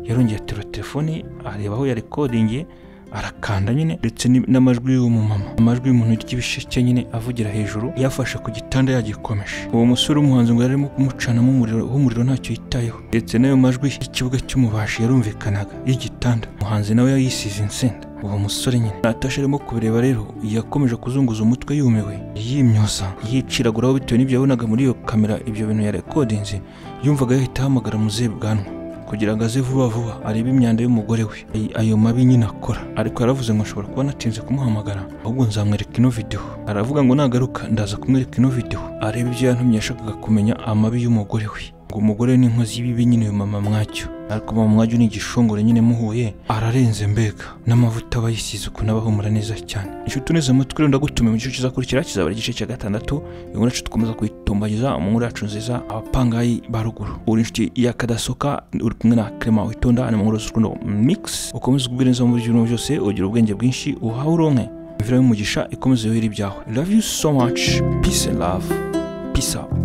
yarongeye aterura telefoni areba aho yarekodingiye arakanda nyine ndetse ni- n'amajwi y'uwo mumama amajwi y'umuntu ry'ibisheke nyine avugira hejuru yafashe ku gitanda yagikomeje uwo musore w'umuhanzi ngo yarimo kumucanamo umuriro w'umuriro ntacyo yitayeho ndetse n'ayo majwi y'ikibuga cy'umubashi yarumvikanaga y'igitanda umuhanzi nawe yayisize insenda uwo musore nyine natasha arimo kubireba rero yakomeje kuzunguza umutwe yumiwe yimyoza yiciraguraho bitewe n'ibyo yabonaga muri iyo kamera ibyo bintu yarekodinze yumvaga yahita ahamagara muzehe bwanwa kugira ngo aze vuba vuba arebe imyanda y'umugore we Ay- ayo mabi nyine akora ariko yaravuze ngo ashobora kuba natinze kumuhamagara ahubwo nzamwereka ino videwo aravuga ngo nagaruka ndaza kumwereka ino videwo arebe ibyo yantumye yashakaga kumenya amabi y'umugore we ngo umugore we ni inkozi y'ibibi nyine uyu mama mwacyo ariko mama mwacyo ni igishongore nyine muhuye ararenze mbega n'amavuta aba yisize ukuntu aba ahumura neza cyane inshuti uneze amatwi rero ndagutumiye mu gice kizakurikira kizaba ari igice cya gatandatu inkuru yacu dukomeza kuyitumbagiza mu nkuru yacu nziza abapangayi ba ruguru uri inshuti ya kadasoka uri kumwe na clement witonda ni mu nkuru z'urukundo mix ukomeze ubwire neza muri ibyo byose ugira ubwenge bwinshi uhawe uronke imvura y'umugisha ikomeze yuhira ibyawe love you so much peace and love peace out